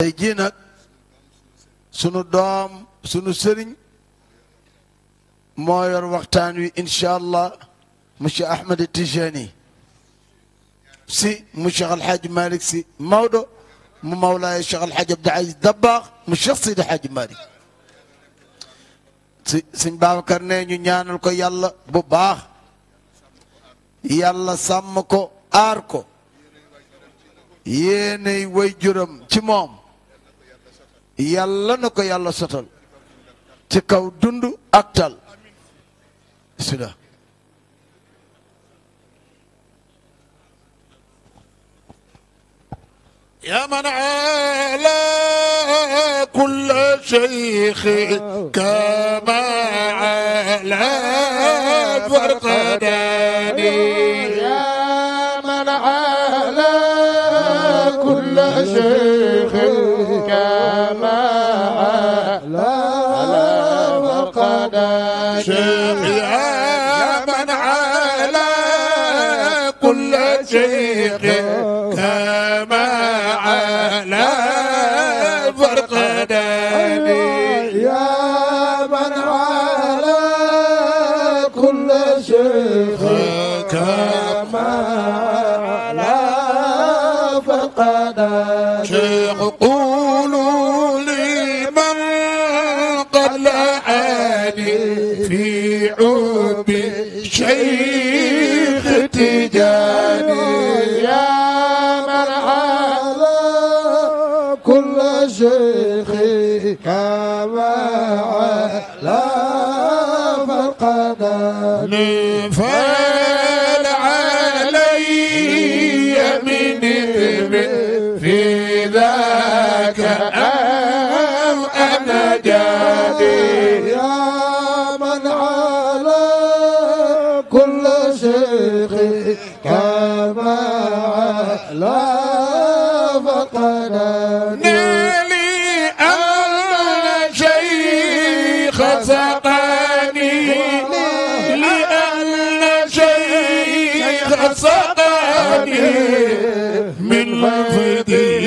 tey jii nag sunu doom sunu sëriñ moo yor waxtaan wi incha allah monsieur Ahmed Tijani si mu Cheikh El Hadj Malick si Maodo mu Mawlaay Cheikh El Hadj Abdou Aziz Dabakh mu Cheikh Sidi Hadj Malick si sëñ Babacar ne ñu ñaanal ko yàlla bu baax yàlla sàmm ko aar ko yéenay way juram ci moom yàlla na ko yàlla sotal ci kaw dund ak tal bismillah يا من على كل شيخ كما على فرقداني يا من على كل شيخ كما على فقد شيخ يا من على كل شيخ كما على فرقداني يا من على كل شيخ كما على فقد شيخ قولوا لي من قد لعاني في عب شيخ تجاني يا من على كل شيخ كما على فقد فال علي من من في ذاك أم أنا جاني يا من على كل شيخ كما على فقد نالي أن شيخ سقاني لأن شيخ سقاني من فضله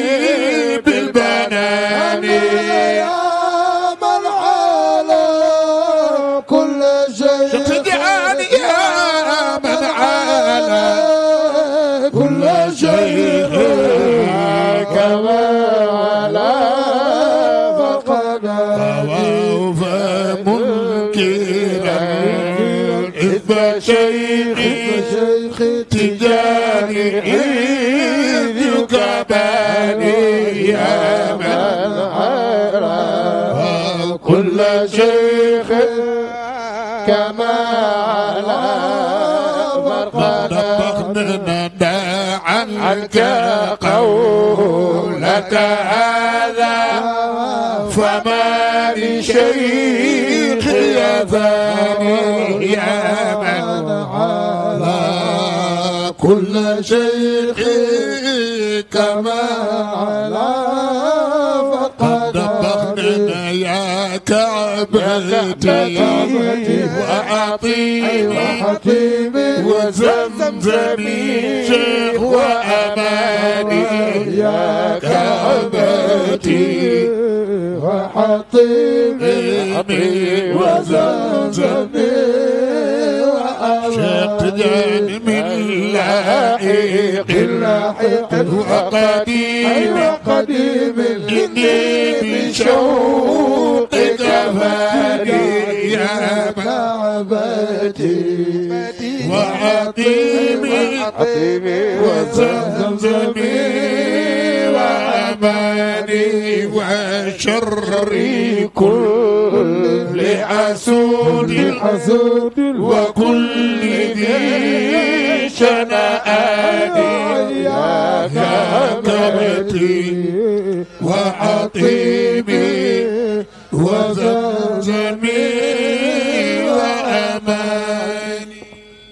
بالبنان يا من على كل شيء تجعل يا من على كل شيء كما على فقد طواف منكرا حزب شيخي شيخ تجاني إذ يكباني يا من على كل شيخ كما على قد فقد طبقنا عنك قولك هذا فما لشيخ يفاني يا من على كل شيخ كما على قد فقد دبغنا يا كعبتي وعطيني وحكيمي وزمزمي شيخ وأماني يا كعبتي وحطيمي وزمزمي شتان من لاحق لاحق وقديم وقديم إني بشوقك فاني يا من كعبتي وعقيمي وزمزمي وأماني وشري كل حسود حسود وكل ذي شنآن يا كرمتي وعطيمي وزمزمي وأماني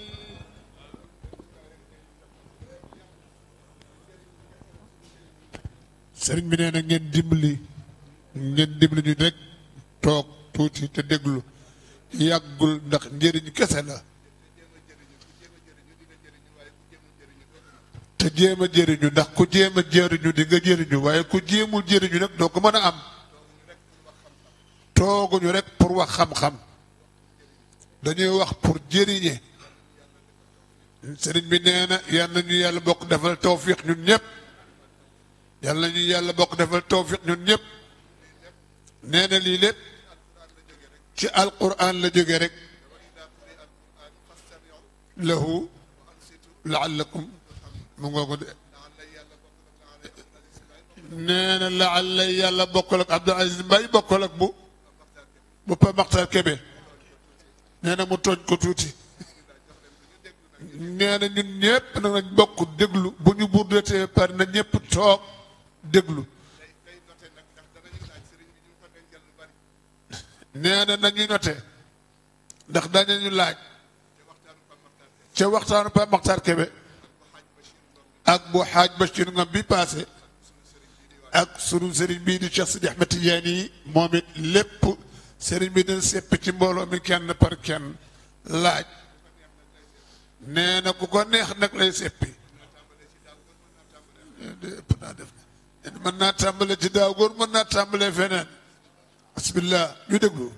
sëriñ bi nee na ngeen dimbali ngeen dimbali ñu rek toog tuuti te déglu yàggul ndax njëriñ kese la te jéem a jëriñu ndax ku jéem a jëriñu di nga jëriñu waaye ku jéemul jëriñu nag doo ko mën a am tooguñu rek pour wax xam-xam dañuy wax pour jëriñe sëriñ bi nee na yal na ñu yàlla bokk defal tawfiq ñun ñëpp yal na ñu yàlla bokk defal tawfiq ñun ñëpp nee na lii lépp ci alquran la jóge rek lahu laallakum mu ngoo ko de nee na laalla yàlla bokkal ak Abdou Aziz Mbaye bokkal ak bu bu Pa Maxtar Kebe nee na mu tooñ ko tuuti nee na ñun ñëpp nag nañ bokk déglu bu ñu burdetee par na ñëpp toog déglu nee na nañuy note ndax dañu laaj ca waxtaanu Pa Maxtar Kebe ak bu xaaj Bachir Ngom bi passé ak sunu sëriñ bii di Cheikh Sidi Ahmed Tidiane yi moom it lépp sëriñ bi dina sepp ci mbooloo mi kenn par kenn laaj nee na ku ko neex nag lay seppi ëpp naa def mën naa tàmbale ci daaw góor mën naa tàmbale feneen bismillah ñu déglu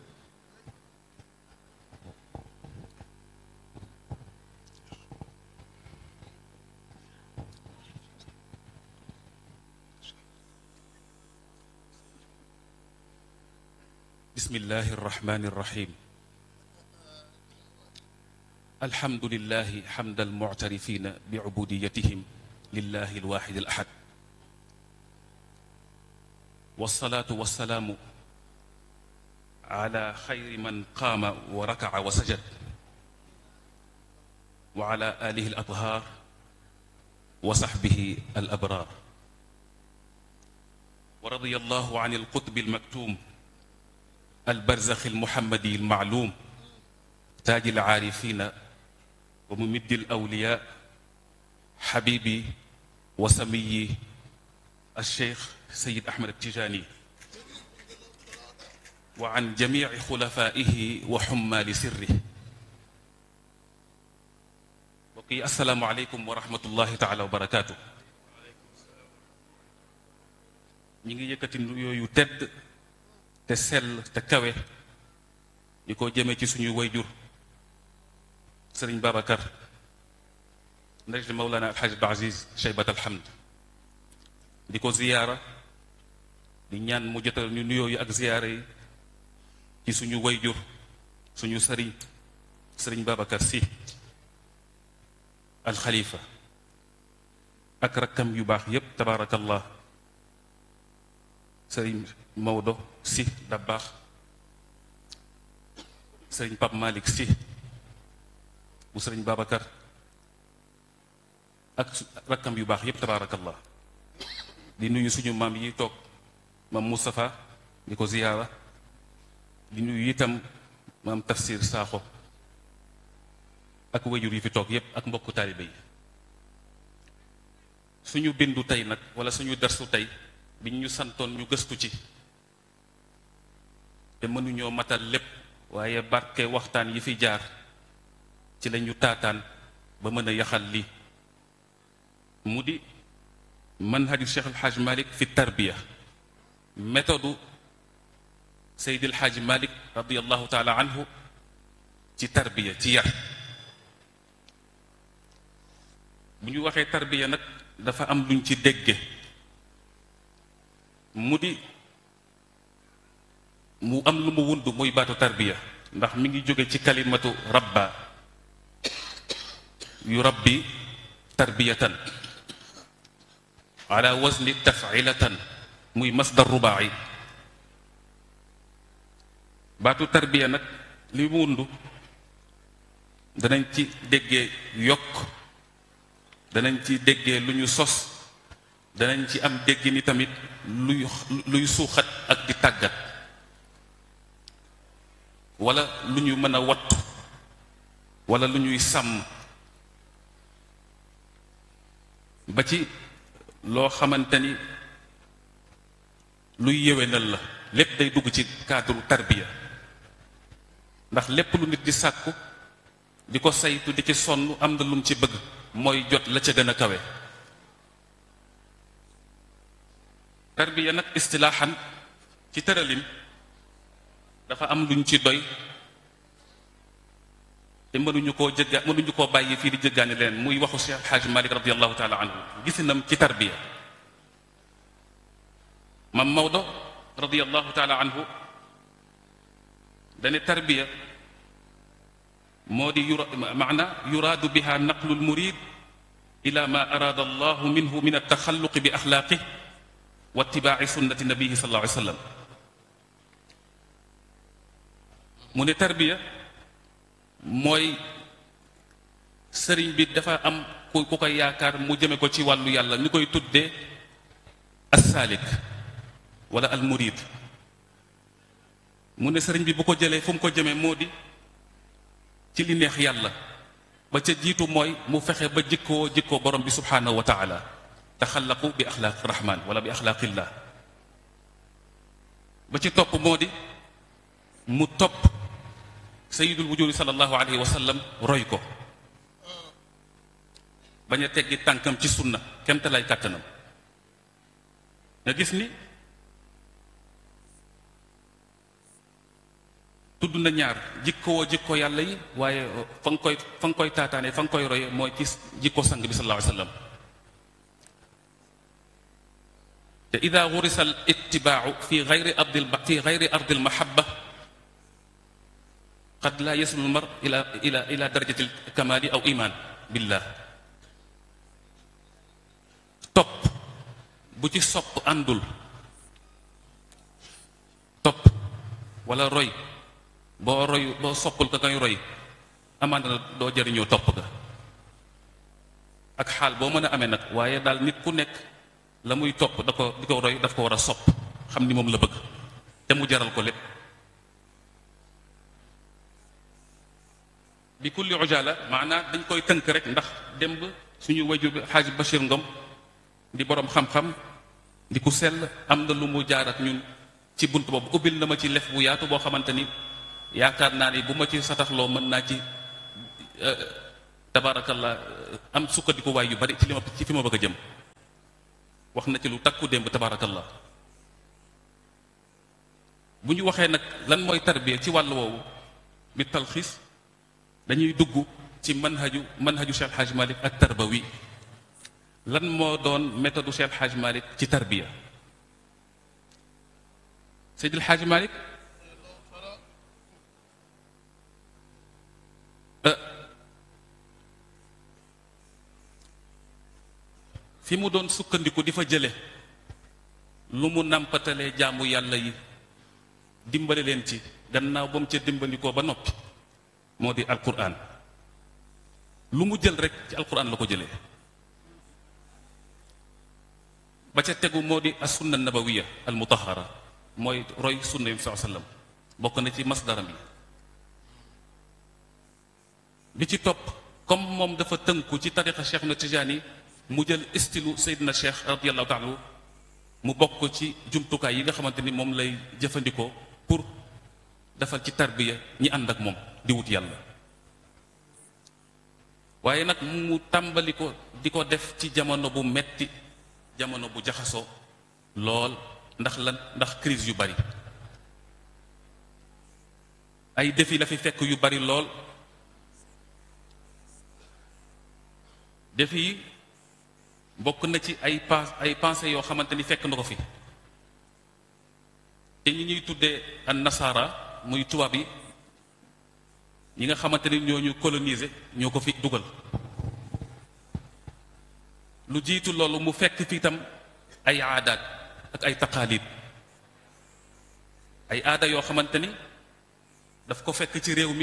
بسم الله الرحمن الرحيم الحمد لله حمد المعترفين بعبوديتهم لله الواحد الأحد والصلاة والسلام على خير من قام وركع وسجد وعلى آله الأطهار وصحبه الأبرار ورضي الله عن القطب المكتوم البرزخ المحمدي المعلوم تاج العارفين وممد الأولياء حبيبي وسمي الشيخ سيد أحمد التجاني وعن جميع خلفائه وحمال سره وقي السلام عليكم ورحمة الله تعالى وبركاته ñi ngi yëkkati nuyoo yu tedd te sell te kawe di ko jëmee ci suñu wayjur sëriñ Babacar ndajli Mawlana Alxaaj Abdul Aziz Cheybat Alhamd di ko ziyaara di ñaan mu jotal ñu nuyoo yi ak ziyaara yi ci suñu wayjur suñu sëriñ sëriñ Babacar si alxalifa ak rakkam yu baax yépp tabaarakallah sëriñ Maodo si Dabbaax sëriñ Pape Malick si bu sëriñ Babacar ak rakkam yu baax yépp tabaarakallah di nuyu suñu maam yi toog maam Moustapha di ko ziyaara di nuyu itam maam Tafsir Sakho ak wajur yi fi toog yépp ak mbokku taalibe yi suñu bindu tey nag wala suñu darsu tey bi ñu santoon ñu gëstu ci te mënuñoo matal lépp waaye barke waxtaan yi fi jaar ci lañu taataan ba mën a yaxal lii mu di manhaju Cheikh El Hadj Malick fi tarbiya méthode Seydi El Hadj Malick radiallahu taala anhu ci tarbiya ci yar bu ñu waxee tarbiya nag dafa am luñ ci dégge mu di mu am lu mu wund muy baatu tarbiya ndax mi ngi jóge ci kalimatu rabba yu rabbi tarbiyatan ala wazni tafilatan muy masdar rubaai baatu tarbiya nag li mu wund danañ ci déggee yokk danañ ci déggee lu ñu sos danañ ci am dégg ni tamit luy luy suuxat ak di tàggat wala lu ñu mën a wattu wala lu ñuy sàmm ba ci loo xamante ni luy yéwénal la lépp day dugg ci cadre tarbiya ndax lépp lu nit di sàkku di ko saytu di ci sonn am na lu mu ci bëgg mooy jot la ca gën a kawe tarbiya nag istilaaxan ci tëralin dafa am luñ ci doy te mënuñu koo jëgga mënuñu koo bàyyi fii di jëggaani leen muy waxu Cheikh Alxaaji Malik radiallahu taala anhu gisinam ci tarbiya mam Maodo radiallahu taala anhu dane tarbiya moo di yura maana yuraadu biha naqlu lmurid ila ma araada allahu minhu min altaxalluqi bi axlaaqih wa itibaaci sunnati nabihi sallallahu alayhi wa sallam mu ne tarbiya mooy sëriñ bi dafa am ku ku koy yaakaar mu jëme ko ci wàllu yàlla ñu koy tuddee assaalik wala almurid mu ne sëriñ bi bu ko jëlee fu mu ko jëmee moo di ci li neex yàlla ba ca jiitu mooy mu fexe ba jikkoo jikkoo borom bi subhaanahu wa taala taxallaqu bi axlaaqi rahman wala bi axlaaqillah ba ci topp moo di mu topp sayidul wujudi sallallahu alayhi wa sallam roy ko bañ a teggi tànkam ci sunna kemte lay kàttanam nga gis ni tudd na ñaar jikkoo jikko yàlla yi waaye fa nga koy fa nga koy taataane fa nga koy roye mooy ci jikko sang bi sallallahu alayhi wa sallam te ida gurisa al ittibaau fi gayri ardi fi gayri ardi al mahabba qad la yaslu al mar ila ila ila darajati al kamali aw iman billah topp bu ci sopp àndul topp wala roy boo roy boo soppul ka ngay roy amaana na doo jëriñoo topp ga ak xaal boo mën a amee nag waaye daal nit ku nekk la muy topp da ko di ko roy daf ko war a sopp xam ni moom la bëgg te mu jaral ko lépp bi kulli ujala maanaa dañ koy tënk rek ndax démb suñu wajur bi xaaj Bachir Ngom di boroom xam-xam di ku sell am na lu mu jaar ak ñun ci bunt boobu ubbil na ma ci lef bu yaatu boo xamante ni yaakaar naa ni bu ma ci sataxloo mën naa ci tabaarakallah am sukkandiku waay yu bari ci li ma ci fi ma bëgg a jëm wax na ci lu takku démb tabaarakallah bu ñu waxee nag lan mooy tarbiya ci wàll woowu bi talxiis dañuy dugg ci manhaju manhaju Cheikh Hadj Malick ak tarbawi lan moo doon méthode Cheikh Hadj Malick ci tarbiya Seydil Hadj Malick fi mu doon sukkandiku di fa jële lu mu nàmpatalee jaamu yàlla yi dimbale leen ci gannaaw ba mu ca dimbandikoo ba noppi moo di alquran lu mu jël rek ci alquran la ko jëlee ba ca tegu moo di as sunna nabawiya al mutahara mooy roy sunna yi saa sallam bokk na ci masdaram yi bi ci topp comme moom dafa tënku ci tariqa cheikh na tijaani mu jël istilu seydina cheikh radiallahu taala mu bokk ci jumtukaay yi nga xamante ni moom lay jëfandikoo pour defal ci tarbiya ñi ànd ak moom di wut yàlla waaye nag mu tàmbali ko di ko def ci jamono bu metti jamono bu jaxasoo lool ndax lan ndax crise yu bari ay défi la fi fekk yu bari lool défi yi bokk na ci ay pas ay pensées yoo xamante ni fekk na ko fi te ñi ñuy tuddee an nasara muy tubaab yi ñi nga xamante ni ñoo ñu coloniser ñoo ko fi dugal lu jiitu loolu mu fekk fi itam ay aadaat ak ay taqaalid ay aada yoo xamante ni daf ko fekk ci réew mi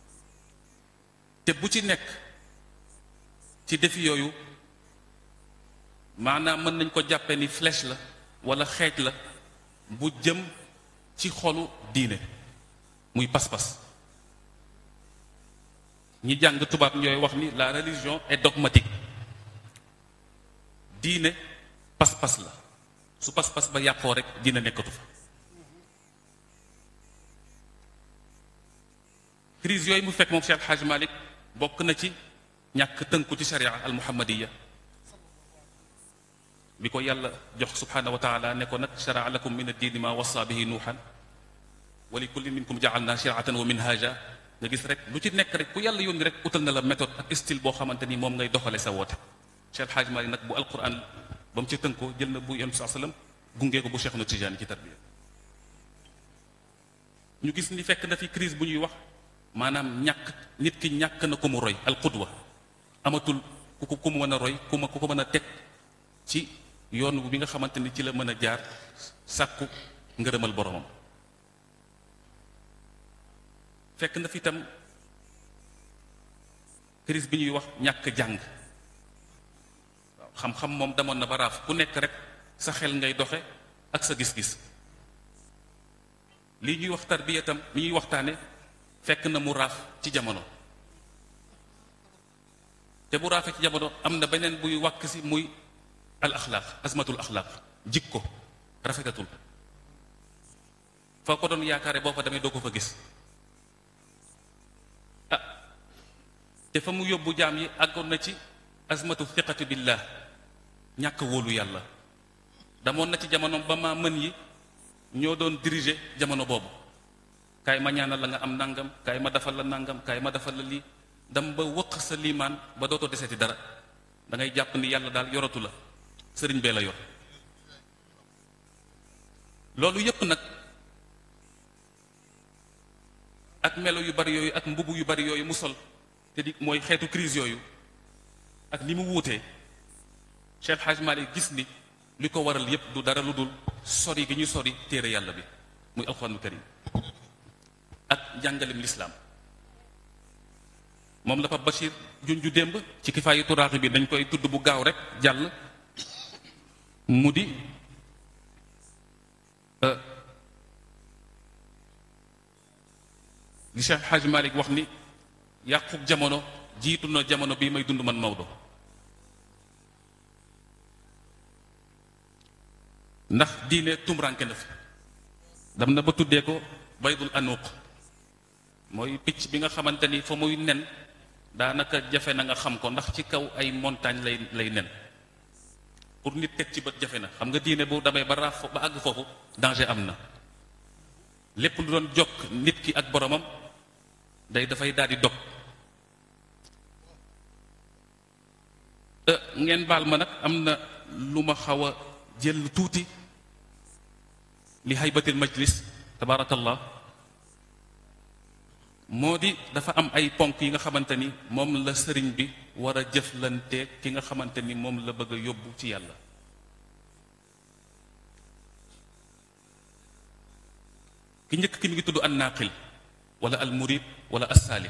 te bu ci nekk ci défi yooyu maanaam mën nañ ko jàppe ni flèche la walla xeej la bu jëm ci xolu diine muy pas-pas ñi jàng tubaab ñooy wax ni la religion est dogmatique diine pas-pas la su pas-pas ba yàqoo rek diine nekkatu fa crise yooyu mu fekk moom Cheikh Hadj Malick bokk na ci ñàkk tënku ci sharia al muhammadiya bi ko yàlla jox subhanahu wa taala ne ko nag sharaa lakum min addiini ma wasa bihi nuuxan wa li kullin minkum jaalna shiratan wa minhaja nga gis rek lu ci nekk rek ku yàlla yónni rek utal na la méthode ak style boo xamante ni moom ngay doxale sa woote Cheikh Hadj Mali nag bu alquran ba mu ci tënkoo jël na bu yonent saa sallam gungee ko bu Cheikh na Tijaani ci tarbiya ñu gis ni fekk na fi crise bu ñuy wax maanaam ñàkk nit ki ñàkk na ko mu roy al qudwa amatul ku ko ku mu mën a roy ku ma ku ko mën a teg ci yoon bi nga xamante ni ci la mën a jaar sàkku ngërëmal boromam fekk na fi itam crise bi ñuy wax ñàkk jàng waaw xam-xam moom demoon na ba raaf ku nekk rek sa xel ngay doxe ak sa gis-gis lii ñuy wax tarbiya itam li ñuy waxtaane fekk na mu raaf ci jamono te bu raafee ci jamono am na beneen buy wàkk si muy al axlaaq azmatul axlaaq jikko rafetatul foo ko doon yaakaare boo fa demee doo ko fa gis ah te fa mu yóbbu jaam yi àggoon na ci azmatu thiqati billah ñàkk wóolu yàlla damoon na ci jamono ba ma mën yi ñoo doon diriger jamono boobu kaay ma ñaanal la nga am nangam kaay ma defal la nangam kaay ma defal la lii dam ba wëq sa liimaan ba dootoo deseti dara da ngay jàpp ni yàlla daal yoratu la sëriñ bee la yor loolu yépp nag ak melo yu bari yooyu ak mbubu yu bari yooyu mu sol te di mooy xeetu crise yooyu ak ni mu wuutee Cheikh Hadj Malick gis ni li ko waral yépp du dara lu dul sori gi ñu sori téere yàlla bi muy alxuraanul karim ak njàngalem lislaam moom la Pape Bachir junju démb ci kifaayu turaaxi bi dañ koy tudd bu gaaw rek jàll mu di li Cheikh Hadj Malick wax ni yàquk jamono jiitu na jamono bii may dund man Maodo ndax diine tumranke na fi dam na ba tuddee ko baydul anuuq mooy picc bi nga xamante ni fa muy nen daanaka jafe na nga xam ko ndax ci kaw ay montagne lay lay nen pour nit teg ci bët jafe na xam nga diine bu damay ba raaf ba àgg foofu danger am na lépp lu doon jokk nit ki ak boromam day dafay daal di dog ngeen baal ma nag am na lu ma xaw a jël tuuti li haybatil majlis tabaarakallah moo di dafa am ay ponk yi nga xamante ni moom la sëriñ bi war a jëflanteeg ki nga xamante ni moom la bëgg a yóbbu ci yàlla ki njëkk ki mi ngi tudd an naaqil wala al murid wala assaalik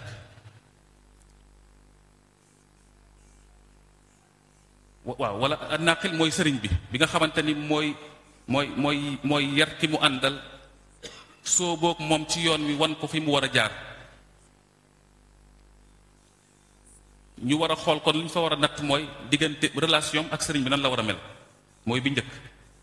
waaw wala an naaqil mooy sëriñ bi bi nga xamante ni mooy mooy mooy mooy yar ki mu àndal soo boog moom ci yoon wi wan ko fi mu war a jaar ñu war a xool kon li ñu fa war a natt mooy diggante relation ak sëriñ bi nan la war a mel mooy bi njëkk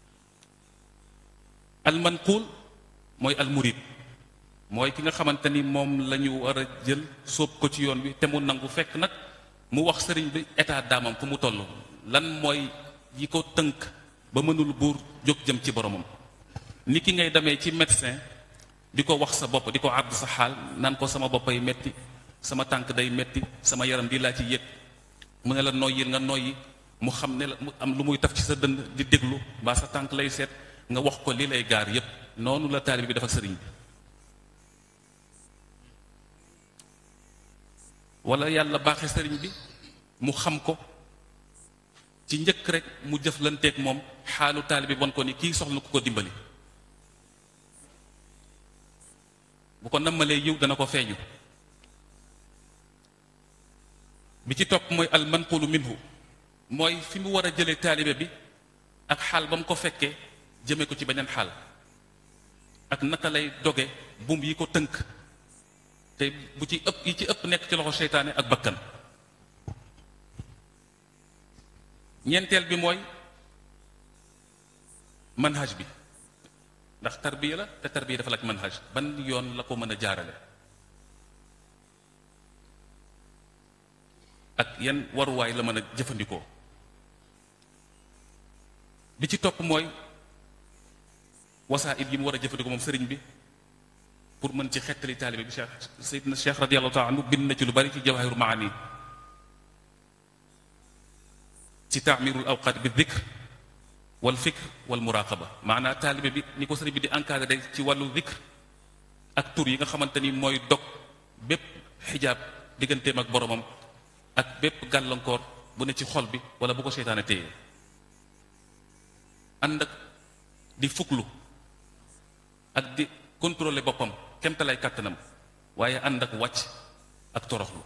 almanquul mooy almurid mooy ki nga xamante ni moom la ñu war a jël sóob ko ci yoon wi te mu nangu fekk nag mu wax sëriñ bi état daamam fu mu toll lan mooy yi ko tënk ba mënul buur jóg jëm ci boromam ni ki ngay demee ci médecin di ko wax sa bopp di ko àdd sa xaal naan ko sama boppay metti sama tànk day metti sama yaram di laa ci yëg mu ne la noyyil nga noyyi mu xam ne la mu am lu muy taf ci sa dënd di déglu mbaa sa tànk lay seet nga wax ko li lay gaar yépp noonu la taalibe bi dafa sëriñ bi wala yàlla baaxe sëriñ bi mu xam ko ci njëkk rek mu jëflanteeg moom xaalu taalibe bi won ko ni kii soxla na ku ko dimbali bu ko nammalee yiw dana ko feeñu bi ci topp mooy al manqulu minhu mooy fi mu war a jëlee taalibe bi ak xaal ba mu ko fekkee jëme ko ci beneen xaal ak naka lay doge buum yi ko tënk te bu ci ëpp yi ci ëpp nekk ci loxo seytaane ak bakkan ñeenteel bi mooy manhaj bi ndax tarbiya la te tarbiya dafa laaj manhaj ban yoon la ko mën a jaarale ak yan waruwaay la mën a jëfandikoo bi ci topp mooy wasaa it yi mu war a jëfandikoo moom sëriñ bi pour mën ci xettali taalibe bi Cheikh Seydina Cheikh radiyallahu taala anhu bind na ci lu bari ci jawahirul maani ci taamirul awqaat bi dikr wal fikr wal muraqaba maanaa taalibe bi ni ko sëriñ bi di encadré ci wàllu dikr ak tur yi nga xamante ni mooy dog bépp xijaab digganteem ak boromam ak bépp gàllankoor bu ne ci xol bi wala bu ko seytaane téye ànd ak di fuklu ak di contrôler boppam kemtalay kàttanam waaye ànd ak wàcc ak toroxlu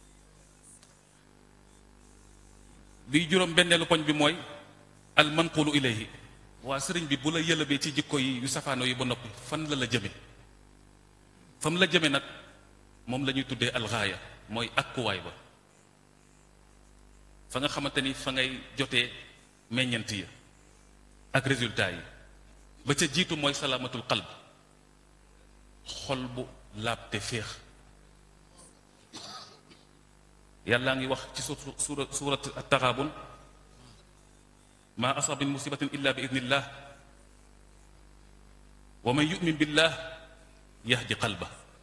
bi juróom benneelu poñ bi mooy al manqulu ilayhi waa sëriñ bi bu la yëlëbee ci jikko yi yu safaano yi ba noppi fan la la jëme fam la jëme nag moom la ñuy tuddee alxaaya mooy akkuwaay ba fa nga xamante ni fa ngay jotee meññant yi ak résultat yi ba ca jiitu mooy salaamatul qalb xol bu laab te féex yàllaa ngi wax ci suura suurat at-taxaabun maa asaba min musibatin illa bi idnillah wa man yu'min billah yahdi qalba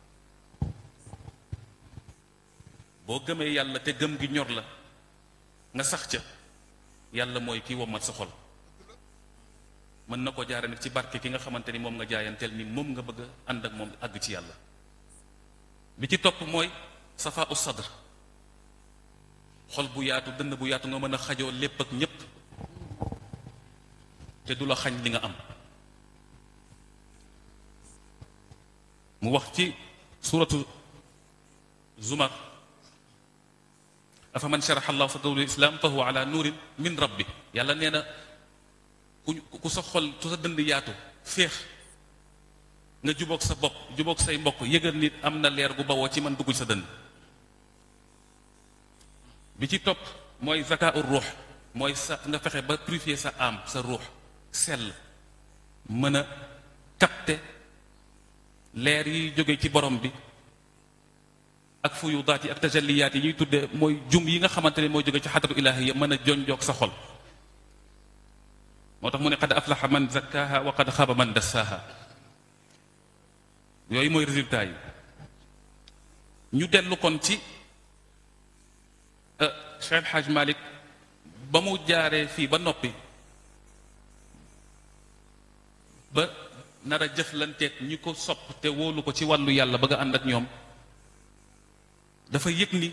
boo gëmee yàlla te gëm gi ñor la nga sax ca yàlla mooy kii wommat sa xol mën na ko jaare nag ci barke ki nga xamante ni moom nga jaayanteel ni moom nga bëgg a ànd ak moom àgg ci yàlla bi ci topp mooy safa u sadr xol bu yaatu dënn bu yaatu nga mën a xajoo lépp ak ñépp te du la xañ li nga am mu wax ci suratu zumar afa man sharaxa allahu sadrahu lil islam fa huwa ala nuurin min rabbi yàlla nee na ku ku sa xol ku sa dënd yaatu féex nga jubóog sa bopp jubóog say mbokk yëgal nit am na leer gu bawoo ci man dugg sa dënd bi ci topp mooy zaka ur ruux mooy sa nga fexe ba purifier sa âme sa ruux sell mën a capter leer yi jóge ci borom bi ak fuyudaat yi ak tajalliyaat yi ñuy tudde mooy jum yi nga xamante ne mooy jóge ci xadratu ilaahiya mën a jonjoog sa xol moo tax mu ne qad aflaxa man zakkaaha wa qad xaaba man dassaaha yooyu mooy résultat yi ñu dellu kon ci Cheikh El Hadj Malick ba mu jaaree fii ba noppi ba nar a jëflanteeg ñi ko sopp te wóolu ko ci wàllu yàlla bëgg a ànd ak ñoom dafa yëg ni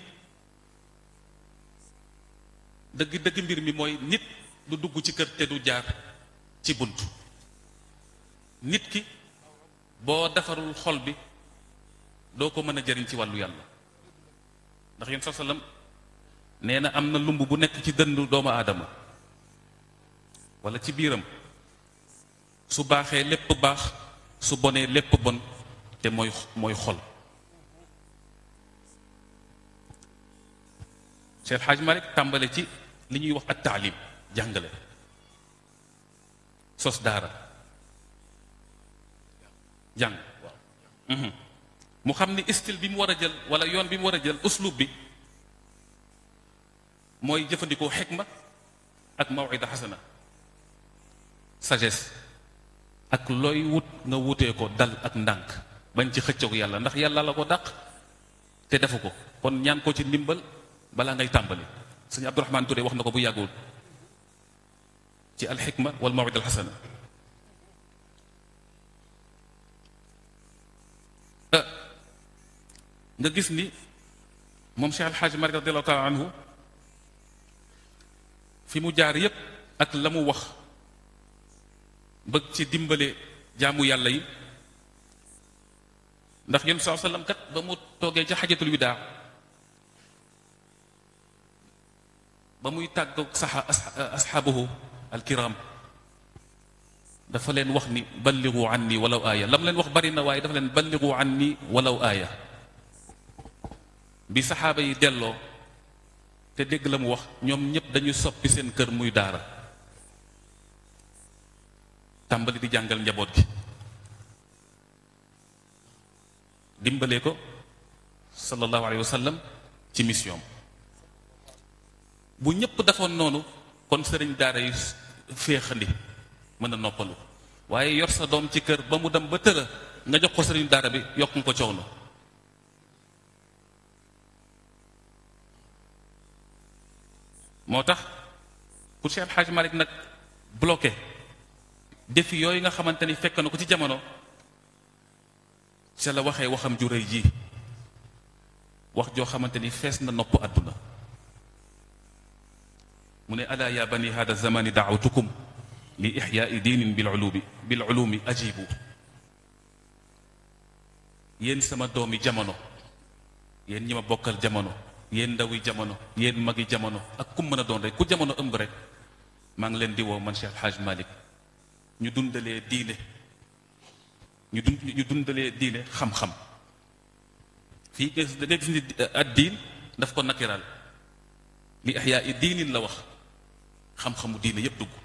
dëgg dëgg mbir mi mooy nit du dugg ci kër te du jaar ci bunt nit ki boo defarul xol bi doo ko mën a jëriñ ci wàllu yàlla ndax yéen sa sallam nee na am na lumb bu nekk ci dëndu doomu aadama wala ci biiram su baaxee lépp baax su bonee lépp bon te mooy mooy xol Cheikh Hadj Malick tàmbale ci li ñuy wax ak taalim jàngale sos daara jàng mu xam ni style bi mu war a jël wala yoon bi mu war a jël uslub bi mooy jëfandikoo xikma ak mawida xasana sagesse ak looy wut nga wutee ko dal ak ndànk bañ ci xëccoog yàlla ndax yàlla la ko dàq te defu ko kon ñaan ko ci ndimbal balaa ngay tàmbali sëñ Abdourahmane Touré wax na ko bu yàggul ci alxikma wal mawida alxasana nga gis ni moom Cheikh Alxaaji Malik radiallahu taala anhu fi mu jaar yépp ak la mu wax bëgg ci dimbale jaamu yàlla yi ndax yéen saa sallam kat ba mu toogee ca xajatul widaa ba muy tàggoog saxa asxaabuhu alkiram dafa leen wax ni balligu anni walaw aaya la mu leen wax bari na waaye dafa leen balligu anni walaw aaya bi saxaaba yi delloo te dégg la mu wax ñoom ñépp dañu soppi seen kër muy daara tàmbali di jàngal njaboot gi dimbalee ko sallallahu alayhi wa sallam ci mission bu ñépp defoon noonu kon sëriñ daara yi féexandi mën a noppalu waaye yor sa doom ci kër ba mu dem ba tëra nga jox ko sëriñ daara bi yokk nga ko coono moo tax pour Cheikh Hadj Malick nag bloqué défi yooyu nga xamante ni fekk na ko ci jamono ca la waxee waxam ju rëy ji wax joo xamante ni fees na nopp àdduna mu ne alaa ya bani hada zamani daawtukum li ixyaai diinin bil ulumi bil ulumi ajibu yéen sama doomi jamono yéen ñi ma bokkal jamono yéen ndawi jamono yéen magi jamono ak kum mën a doon rek ku jamono ëmb rek maa ngi leen di woo man Cheikh Hadj Malick ñu dundalee diine ñu dund ñu dundalee diine xam-xam fii gis da gis ni ad diin daf ko nakiraal li ixyaa i diinin la wax xam-xamu diine yépp dugg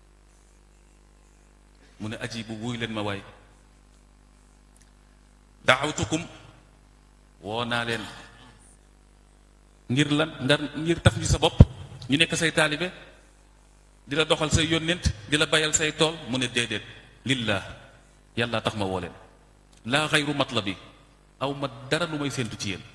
mu ne aji bu wuy leen ma waay daawtukum woo naa leen ngir lan ngar ngir taf ñu sa bopp ñu nekk say taalibe di la doxal say yónnent di la bayal say tool mu ne déedéet lillah yàlla tax ma woo leen laa xayru matlabi aw ma dara lu may séentu ci yéen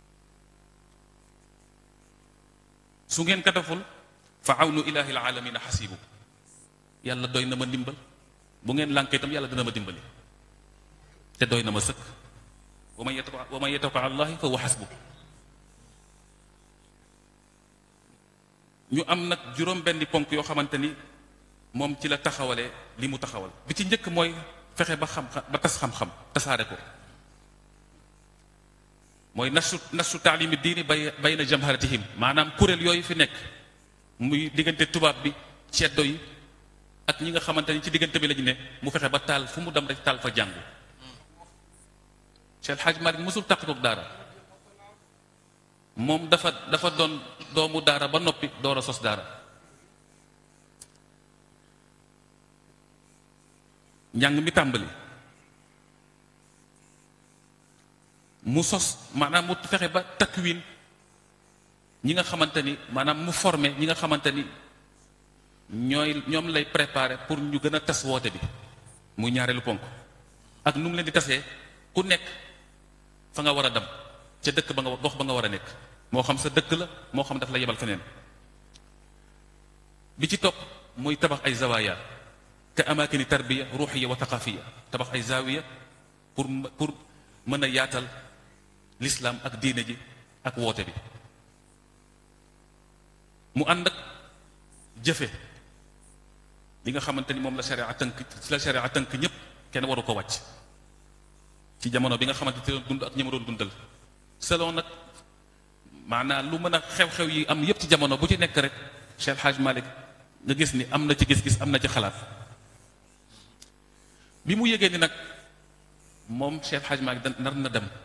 su ngeen kataful fa awnu ilahi alalamina xasibu yàlla doy na ma ndimbal bu ngeen lànkee itam yàlla dina ma dimbali te doy na ma sëkk wa man yatawa wa man yatawakkal allahi fa huwa xasbu ñu am nag juróom benni ponk yoo xamante ni moom ci la taxawalee li mu taxawal bi ci njëkk mooy fexe ba xam ba tas xam-xam tasaare ko mooy nasu nasu taalimi diini bay bay na jamharatihim maanaam kuréel yooyu fi nekk muy diggante tubaab bi ceddo yi ak ñi nga xamante ni ci diggante bi lañu ne mu fexe ba taal fu mu dem rek taal fa jàngu Cheikh Hadj Malick mosul tàq koog daara moom dafa dafa doon doomu daara ba noppi door a sos daara njàng mi tàmbali mu sos maanaam mu fexe ba takwin ñi nga xamante ni maanaam mu formé ñi nga xamante ni ñooy ñoom lay préparé pour ñu gën a tas woote bi muy ñaareelu ponk ak nu mu leen di tasee ku nekk fa nga war a dem ca dëkk ba nga gox ba nga war a nekk moo xam sa dëkk la moo xam daf la yebal feneen bi ci topp muy tabax ay zawaaya ka amaakini tarbiya ruuxiya wa thaqafiya tabax ay zawiya pour pour mën a yaatal l'islam ak diine ji ak woote bi mu ànd ak jëfe li nga xamante ni moom la sharia tënk la sharia tënk ñépp kenn waru ko wàcc ci jamono bi nga xamante ci doon dund ak ñi ma doon dundal selon nag maanaam lu mën a xew-xew yi am yépp ci jamono bu ci nekk rek Cheikh Hadj Malick nga gis ni am na ci gis-gis am na ci xalaat bi mu yëgee ni nag moom Cheikh Hadj Malick nar na dem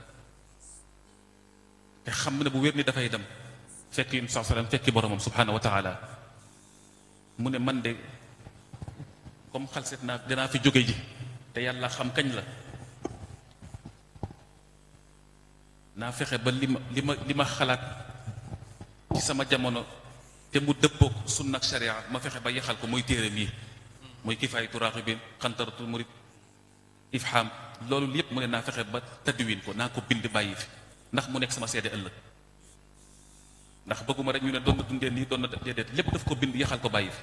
te xam ne bu wér ni dafay dem fekk yun saa sallam fekki boromam subhanahu wa taala mu ne man de comme xalset naa dinaa fi jóge ji te yàlla xam kañ la naa fexe ba li ma li ma li ma xalaat ci sama jamono te mu dëppook sunna ak sharia ma fexe ba yaxal ko muy téere mii muy kifaayatu raaxibin xantaratul murid ifham loolu yépp mu ne naa fexe ba tadwin ko naa ko bind bàyyi fi ndax mu nekk sama seede ëllëg ndax bëgguma rek ñu ne doon na dundee nii doon na déedéet lépp daf ko bind yaxal ko bàyyi fi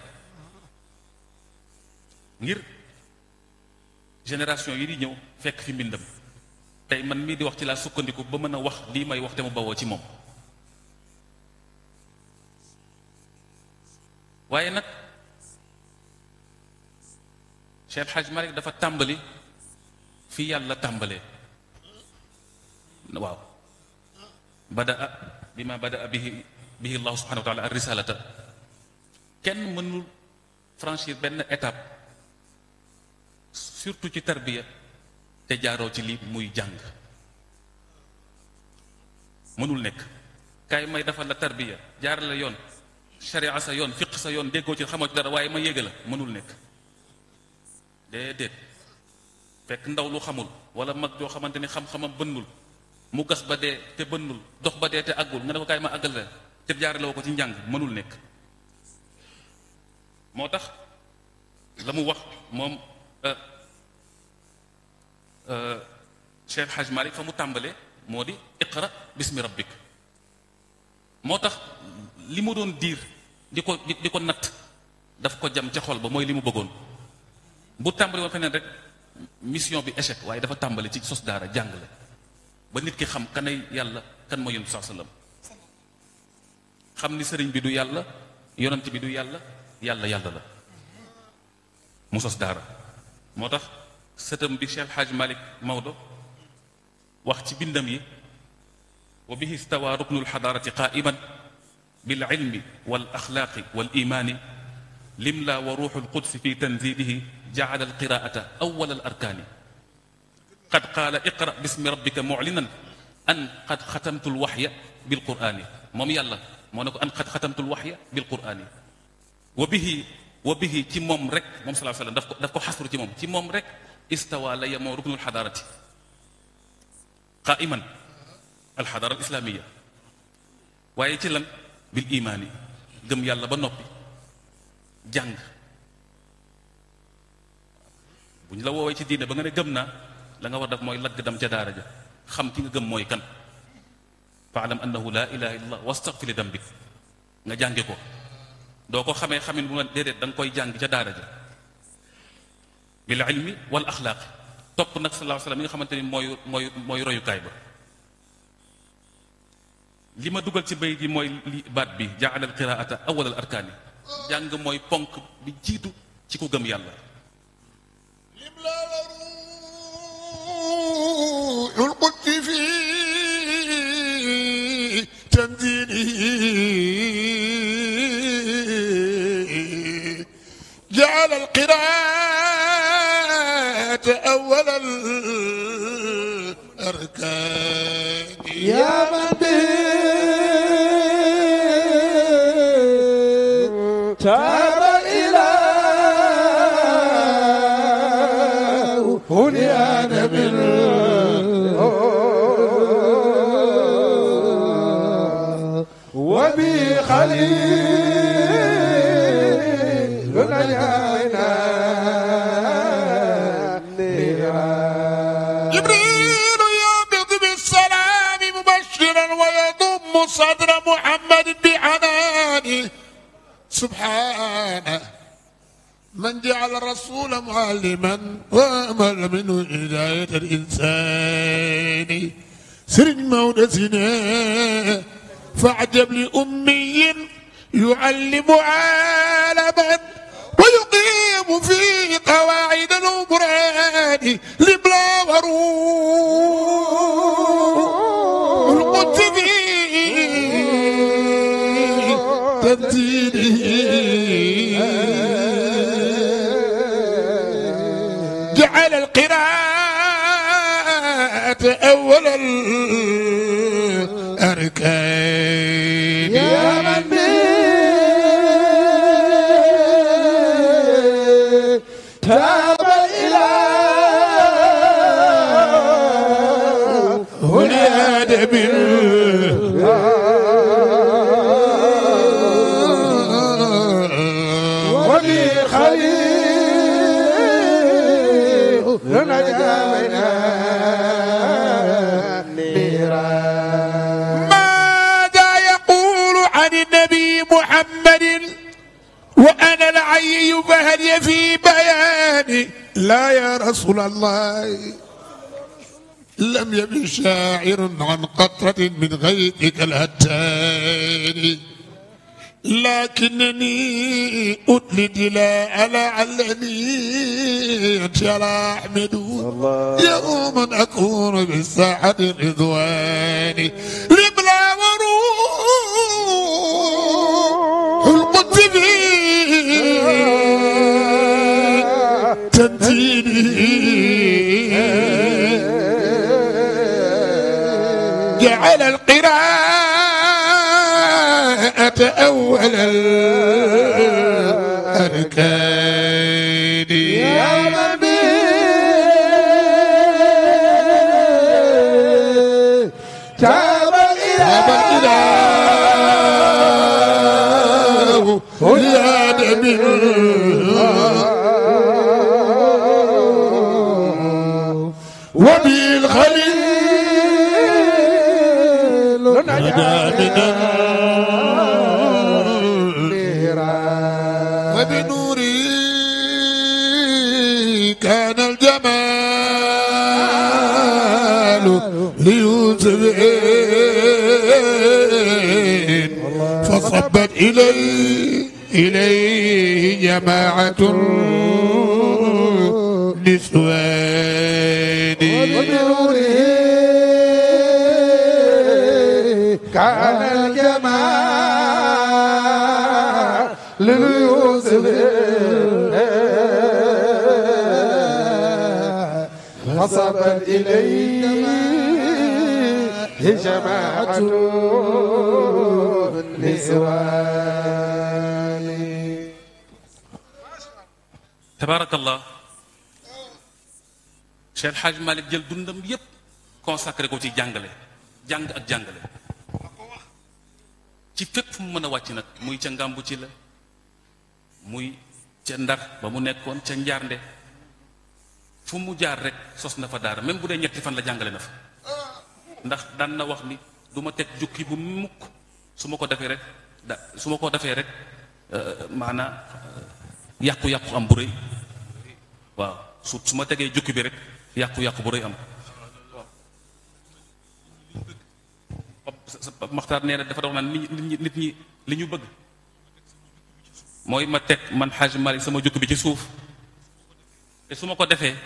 ngir génération yi di ñëw fekk fi mbindam tey man mii di wax ci laa sukkandiku ba mën a wax lii may wax te mu bawoo ci moom waaye nag Cheikh Hadj Malick dafa tàmbali fi yàlla tàmbalee waaw badaa bi ma badaa bihi bihi allahu subhanahu wa taala ar risalata kenn mënul franchir benn étape surtout ci tarbiya te jaaroo ci lii muy jàng mënul nekk kaay may defal la tarbiya jaar la yoon sharia sa yoon fiq sa yoon déggoo ci xamoo ci dara waaye ma yéega la mënul nekk déedéet fekk ndaw lu xamul wala mag joo xamante ni xam-xamam bënnul mu gas ba dee te bënnul dox ba dee te àggul nga ne ko kaay ma àggal la te jaarale woo ko ci njàng mënul nekk moo tax la mu wax moom Cheikh Hadj Malick fa mu tàmbalee moo di iqra bismi rabbik moo tax li mu doon diir di ko di ko natt daf ko jam ca xol ba mooy li mu bëggoon bu tàmbali woon feneen rek mission bi échec waaye dafa tàmbali ci sos daara jàngale ba nit ki xam kanay yàlla kan mooy yonent sallallahu alayhi wasallam xam ni sëriñ bi du yàlla yonent bi du yàlla yàlla yàlla la mu sos daara moo tax sëtam bi Cheikh Hadj Malick Maodo wax ci bindam yi wa bihi stawa ruknu lxadaarati qaiman bil ilmi wal axlaaqi wal imaani limla wa ruuxu lqudsi fi tanzilihi jacala alqiraata awwal al arkaani qad qaala iqra bismi rabbika muclinan an qad xatamtu lwaxya bilqur'aani moom yàlla moo ne ko an qad xatamtu lwaxya bilqur'aani wa bihi wa bihi ci moom rek moom salaa sallam daf ko daf ko xasru ci moom ci moom rek istawa la yemoo ruknul xadaarati qaiman alxadaara alislaamiya waaye ci lan bil imaani gëm yàlla ba noppi jàng bu ñu la woowee ci diine ba nga ne gëm naa la nga war def mooy lagg dam ca daara ja xam ki nga gëm mooy kan faalam annahu laa ilaha illallah wastaghfir li dambik nga jànge ko doo ko xamee xamin bu nga déedéet da nga koy jàng ca daara ja bil ilmi wal axlaaqi topp nag sallallahu alayhi wasallam yi nga xamante ni mooy mooy mooy royukaay ba li ma dugal ci bay ji mooy li baat bi jaala al qiraata awal al arkaani jàng mooy ponk bi jiitu ci ku gëm yàlla lim la waruul qudsi fi tanzilihi jaala al qiraata awal al arkaani يا من به تاب الإله هنيان من وبي خليل نجانا جبريل يهبط بالسلام مبشرا ويضم صدر محمد بحنانه سبحانه من جعل الرسول معلما وامل منه هدايه الانسان سرن مودسنا فاعجب لامي يعلم عالما ويقيم فيه قواعد الأمران لبلا وروح القدس فيه تنزيله جعل القراءة أول الأركان يا من به تاب الإله هنا أدب ولي خليل نجانا نيران ماذا يقول عن النبي محمد وأنا العي فهل في بياني لا يا رسول الله لم يبن شاعر عن قطرة من غيرك الهتان لكنني أدلد لا لعلني ترى أحمد يوما أكون بالساحة الرضوان لبلا وروح القدس فيه تنزيله جعل القراءة أول الأركان يا من به تاب أبا الإله الإله هدى وبالخليل نجا من النيران وبنوري كان الجمال ليوسف فصبت إليه إليه جماعة نسوان وبنوره كان الجمال لليوسف فصبت إليه جماعة النسوان tabaarakallah Cheikh El Hadj Malick jël dundam yépp consacré ko ci jàngale jàng ak jàngale ci fépp fu mu mën a wàcc nag muy ca ngàmbu ci la muy ca ndar ba mu nekkoon ca njaarnde fu mu jaar rek sos na fa daara même bu dee ñetti fan la jàngale na fa ndax daan na wax ni du ma teg jukki bu mukk su ma ko defee rek da su ma ko defee rek maanaa yàqu-yàqu am bu rëy waaw su su ma tegee jukki bi rek yàqu-yàqu bu rëy am Pap Maxtaar nee na dafa dox naan nit ñi nit ñi li ñu bëgg mooy ma teg man Xaaj Malik sama jukki bi ci suuf te su ma ko defee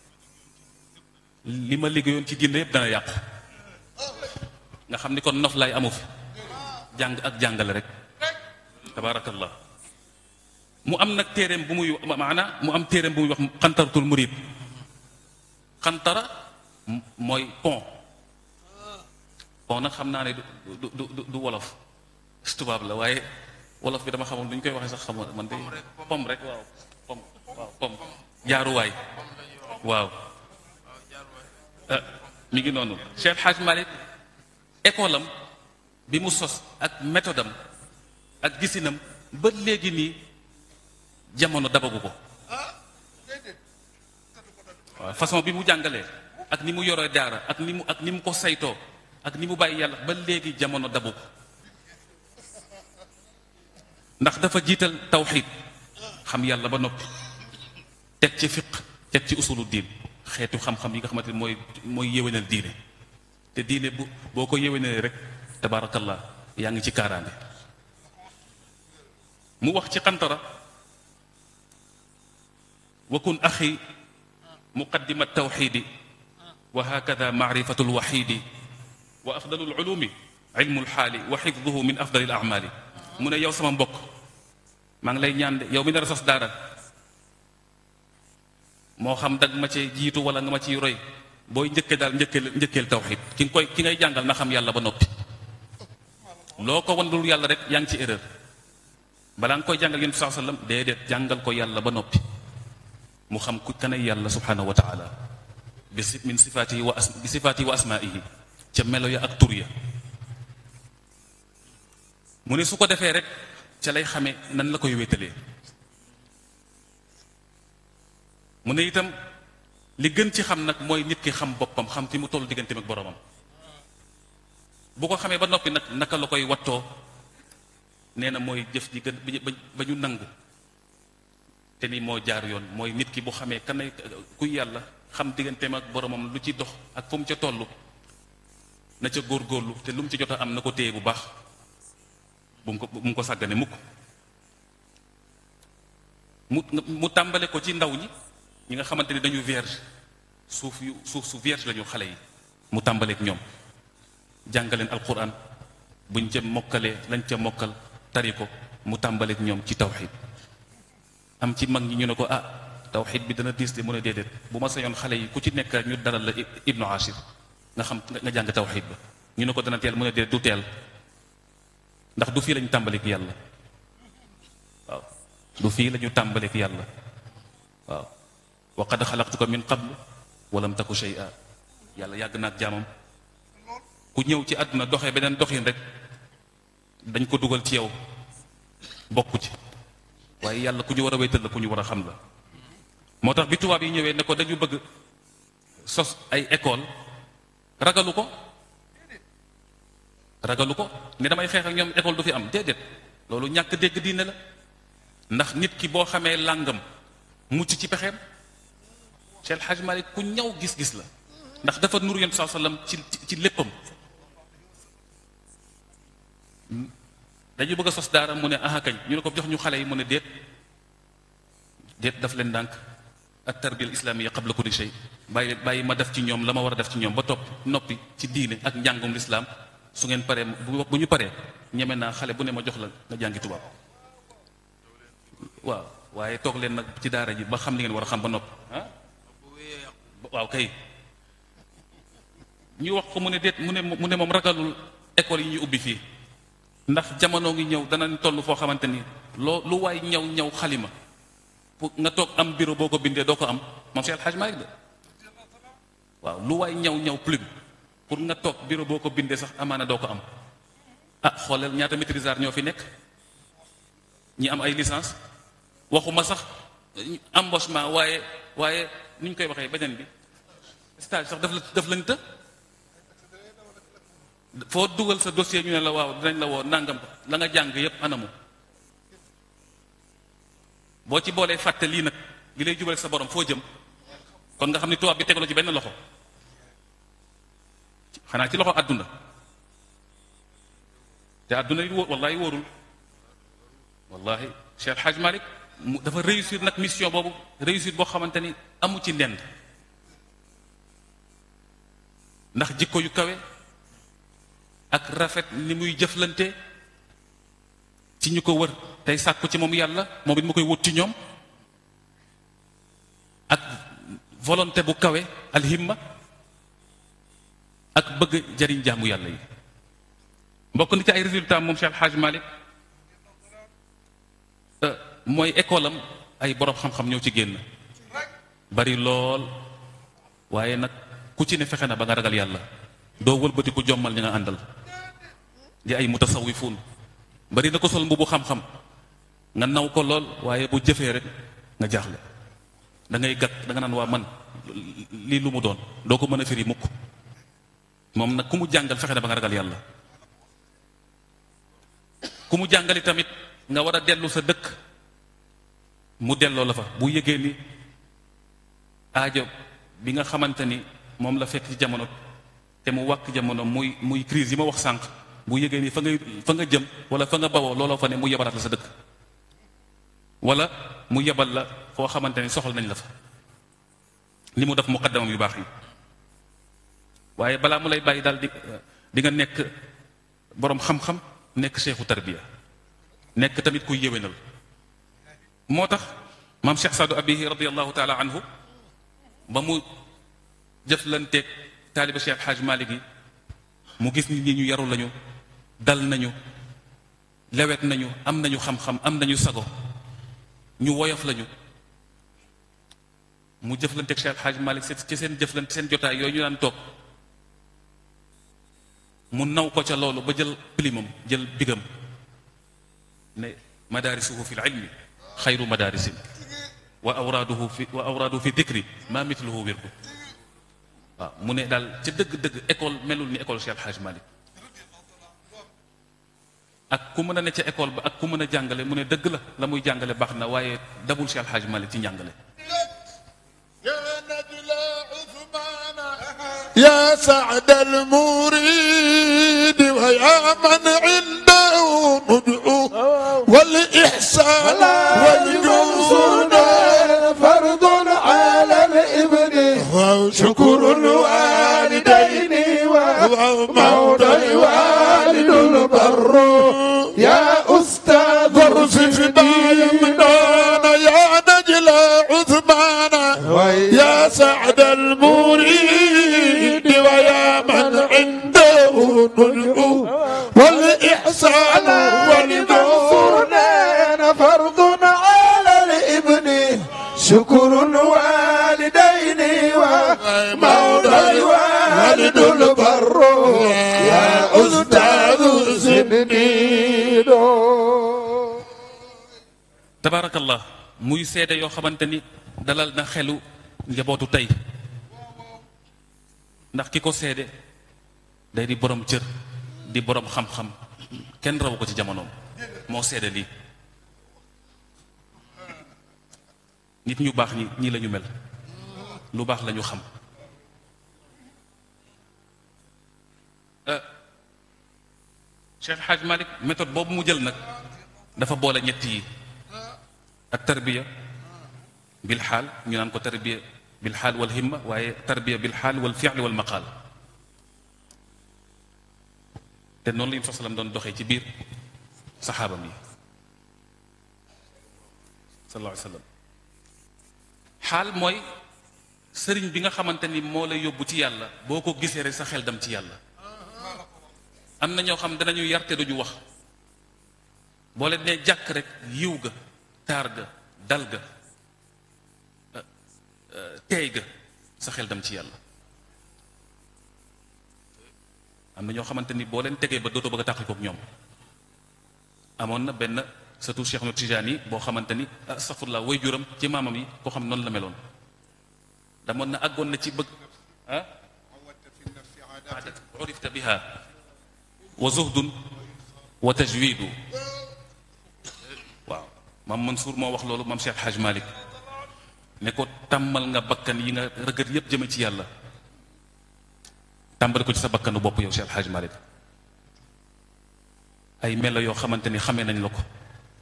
li ma liggéeyoon ci diine yëpp dana yàqu nga xam ni kon nof laay amu fi jàng ak jàngale rek tabaarakallah mu am nag téereem bu muy maana mu am téereem bu muy wax xantaratul murid xantara mooy pont pont nag xam naa ne du du du du wolof tubaab la waaye wolof bi dama xamul nu ñu koy waxee sax xamul man de pom rek waaw pom waaw pom jaaruwaay waaw mi ngi noonu Cheikh Hadj Malick école am bi mu sos ak méthode am ak gisinam ba léegi nii jamono dabagu ko waaw façon bi mu jàngalee ak ni mu yoree daara ak ni mu ak ni mu ko saytoo ak ni mu bàyyi yàlla ba léegi jamono dabu ko ndax dafa jiital tawxiid xam yàlla ba noppi teg ci fiq teg ci usulu diin xeetu xam-xam yi nga xamante ni mooy mooy yéwénal diine te diine bu boo ko yéwénalee rek tabaarakallah yaa ngi ci kaaraange mu wax ci xantara wa kun axi muqaddima tawxidi wa hakada maarifatu lwaxidi wa afdalu lulumi ilmu lxaali wa xifduhu min afdali l amali mu ne yow sama mbokk maa ngi lay ñaan de yow mi nar a sos daara moo xam dag ma cee jiitu wala nga ma ciy roy booy njëkkee daal njëkkeel njëkkeel tawxid ki nga koy ki ngay jàngal na xam yàlla ba noppi loo ko wan dul yàlla rek yaa ngi ci erreur balaa nga koy jàngal yonent saa sallam déedéet jàngal ko yàlla ba noppi mu xam ku kanay yàlla subhanahu wa taala bi si min sifaatihi wa as bi sifaatihi wa asmaihi ca melo ya ak tur ya mu ne su ko defee rek ca lay xamee nan la koy wéetalee mu ne itam li gën ci xam nag mooy nit ki xam boppam xam fi mu toll digganteem ak boromam bu ko xamee ba noppi nag naka la koy wattoo nee na mooy jëf ji gën ba ñu nangu te ni moo jaar yoon mooy nit ki bu xamee kan ay kuy yàlla xam digganteem ak boromam lu ci dox ak fu mu ca toll na ca góorgóorlu te lu mu ci jot a am na ko téye bu baax bu mu ko bu mu ko sàggane mukk mu mu tàmbale ko ci ndaw ñi ñi nga xamante ni dañu vierge suuf yu suuf su vierge lañu xale yi mu tàmbaleek ñoom jàngaleen alquran buñ ca mokkalee lañ ca mokkal tari ko mu tàmbaleek ñoom ci tawxid am ci mag ñi ñu ne ko ah tawxid bi dana diis de mu ne déedéet bu ma sañoon xale yi ku ci nekk ñu dalal la ibnu ashir nga xam nga jàng tawxid ba ñu ne ko dana teel mu ne déedéet du teel ndax du fii lañu tàmbaleek yàlla waaw du fii lañu tàmbaleek yàlla waaw wa qad xalaqtuka min qablu walam taku shay'a yàlla yàgg na ak jaamam ku ñëw ci àdduna doxee beneen doxin rek dañ ko dugal ci yow bokku ci waaye yàlla ku ñu war a wéetal la ku ñu war a xam la moo tax bi tubaab yi ñëwee ne ko dañu bëgg sos ay école ragalu ko ragalu ko ne damay xeex ak ñoom école du fi am déedéet loolu ñàkk dégg diine la ndax nit ki boo xamee làngam mucc ci pexeem Cheikh El Hadj Malick ku ñaw gis-gis la ndax dafa nur yonent saa sallam ci ci léppam dañu bëgg a sos daara mu ne aha kañ ñu ne ko jox ñu xale yi mu ne déet déet daf leen ndànk at tarbiya al islamiyya qabla kulli shay bàyyi bàyyi ma def ci ñoom la ma war a def ci ñoom ba topp noppi ci diine ak njàngum lislaam su ngeen paree bu bu ñu paree ñeme naa xale bu ne ma jox la nga jàngi tubaab waaw waaye toog leen nag ci daara ji ba xam li ngeen war a xam ba noppi ah waaw kay ñu wax ko mu ne déet mu ne mu ne moom ragalul école yi ñu ubbi fii ndax jamono ngi ñëw danañ toll foo xamante ni loo lu waay ñaw ñaw xalima pour nga toog am bureau boo ko bindee doo ko am moom Cheikh El Hadj Malick de waaw lu waay ñaw ñaw plume pour nga toog bureau boo ko bindee sax amaana doo ko am ah xooleel ñaata maîtrisard ñoo fi nekk ñi am ay licence waxuma sax embauchement waaye waaye ni ñu koy waxee beneen bi stage sax daf la daf lañ të foo dugal sa dossier ñu ne la waaw dinañ la woo nangam la nga jàng yépp anamu boo ci boolee fàtte lii nag li lay jubale sa borom foo jëm kon nga xam ni tubaab bi tegaloo ci benn loxo xanaa ci loxo àdduna te àdduna yi wóor wallahi wóorul wallahi Cheikh El Hadj Malick mu dafa réussir nag mission boobu réussir boo xamante ni amu ci ndend ndax jikko yu kawe ak rafet ni muy jëflante ci ñu ko wër tey sàkku ci moom yàlla moom it mu koy wut ci ñoom ak volonté bu kawe alhimma ak bëgg jariñ jaamu yàlla yi mbokk ni ci ay résultat moom Cheikh El Hadj Malick mooy école am ay borom xam-xam ñëw ci génn bari lool waaye nag ku ci ne fexe na ba nga ragal yàlla doo wëlbati ku jommal ñi nga àndal di ay mutasawifuun bari na ko sol mbubu xam-xam nga naw ko lool waaye bu jëfee rek nga jaaxle da ngay gàtt da nga naan waa man lii lu mu doon doo ko mën a firi mukk moom nag ku mu jàngal fexe na ba nga ragal yàlla ku mu jàngali tamit nga war a dellu sa dëkk mu delloo la fa bu yëgee ni aajo bi nga xamante ni moom la fekk ci jamono te mu wàkk jamono muy muy crise yi ma wax sànq bu yëgee ni fa ngay fa nga jëm wala fa nga bawoo looloo fa ne mu yebalaat la sa dëkk wala mu yebal la foo xamante ni soxal nañ la fa li mu def muqaddamam yu baax yi waaye balaa mu lay bàyyi daal di di nga nekk boroom xam-xam nekk seexu tarbiya nekk tamit kuy yéwénal moo tax maam Cheikh Saadu Abihi radiallahu taala anhu ba mu jëflanteeg taaliba Cheikh Hadj Malick yi mu gis nit ñi ñu yaru lañu dal nañu lewet nañu am nañu xam-xam am nañu sago ñu woyof lañu mu jëflanteeg Cheikh Hadj Malick ci seen jëflante seen jotaay yooyu ñu daan toog mu naw ko ca loolu ba jël pilimam jël bigam ne madaarisuhu fi lilmi xayru madaarisin wa awraaduhu fi wa awraaduhu fi dikri ma mitluhu wirdu waaw mu ne daal ca dëgg-dëgg école melul ni école Cheikh El Hadj Malick ak ku mën a ne ca école ba ak ku mën a jàngale mu ne dëgg la la muy jàngale baax na waaye dabul Cheikh El Hadj Malick ci njàngale يا سعد المريد ويا من عنده ندعو والإحسان والجود فرض على الابن شكر الوالدين وموت الوالد البر يا أستاذ فرصف بايمنان يا نجل عثمان يا سعد المريد ويا من عنده ندعو والإحسان والجود فرض على الابن شكر الوالدين وموت الوالد البر يا أستاذ سنيدو tabaarakallah muy seede yoo xamante ni dalal na xelu njabootu tey ndax ki ko seede day di borom cër di borom xam-xam kenn rawu ko ci jamonoom moo seede lii nit ñu baax ñi ñii la ñu mel lu baax la ñu xam Cheikh Hadj Malick méthode boobu mu jël nag dafa boole ñett yi ak tarbiya bil xaal ñu naan ko tarbiya bil xaal wal himma waaye tarbiya bil xaal wal fi'l wal maqaal te noonu la ñu fasalam doon doxee ci biir saxaabam yi sallallahu alayhi wa sallam xaal mooy sëriñ bi nga xamante ni moo lay yóbbu ci yàlla boo ko gisee rek sa xel dem ci yàlla am na ñoo xam danañu yarte duñu wax boo leen nee jàkk rek yiw ga taar ga dal ga teey ga sa xel dem ci yàlla am na ñoo xamante ni boo leen tegee ba dootoo bëgg a tàqalikook ñoom amoon na benn surtout Cheikh nu Tijaan yi boo xamante ni astafurlah way juram ci maamam yi koo xam noonu la meloon damoon na àggoon na ci bëgg ah aadat urifta biha wa zuhdun wa tajwidu waaw maam Mansour moo wax loolu maam Cheikh Haj Malick ne ko tàmmal nga bakkan yi nga rëgët yépp jëme ci yàlla tàmbali ko ci sa bakkanu bopp yow Cheikh Haj Malick ay melo yoo xamante ni xamee nañ la ko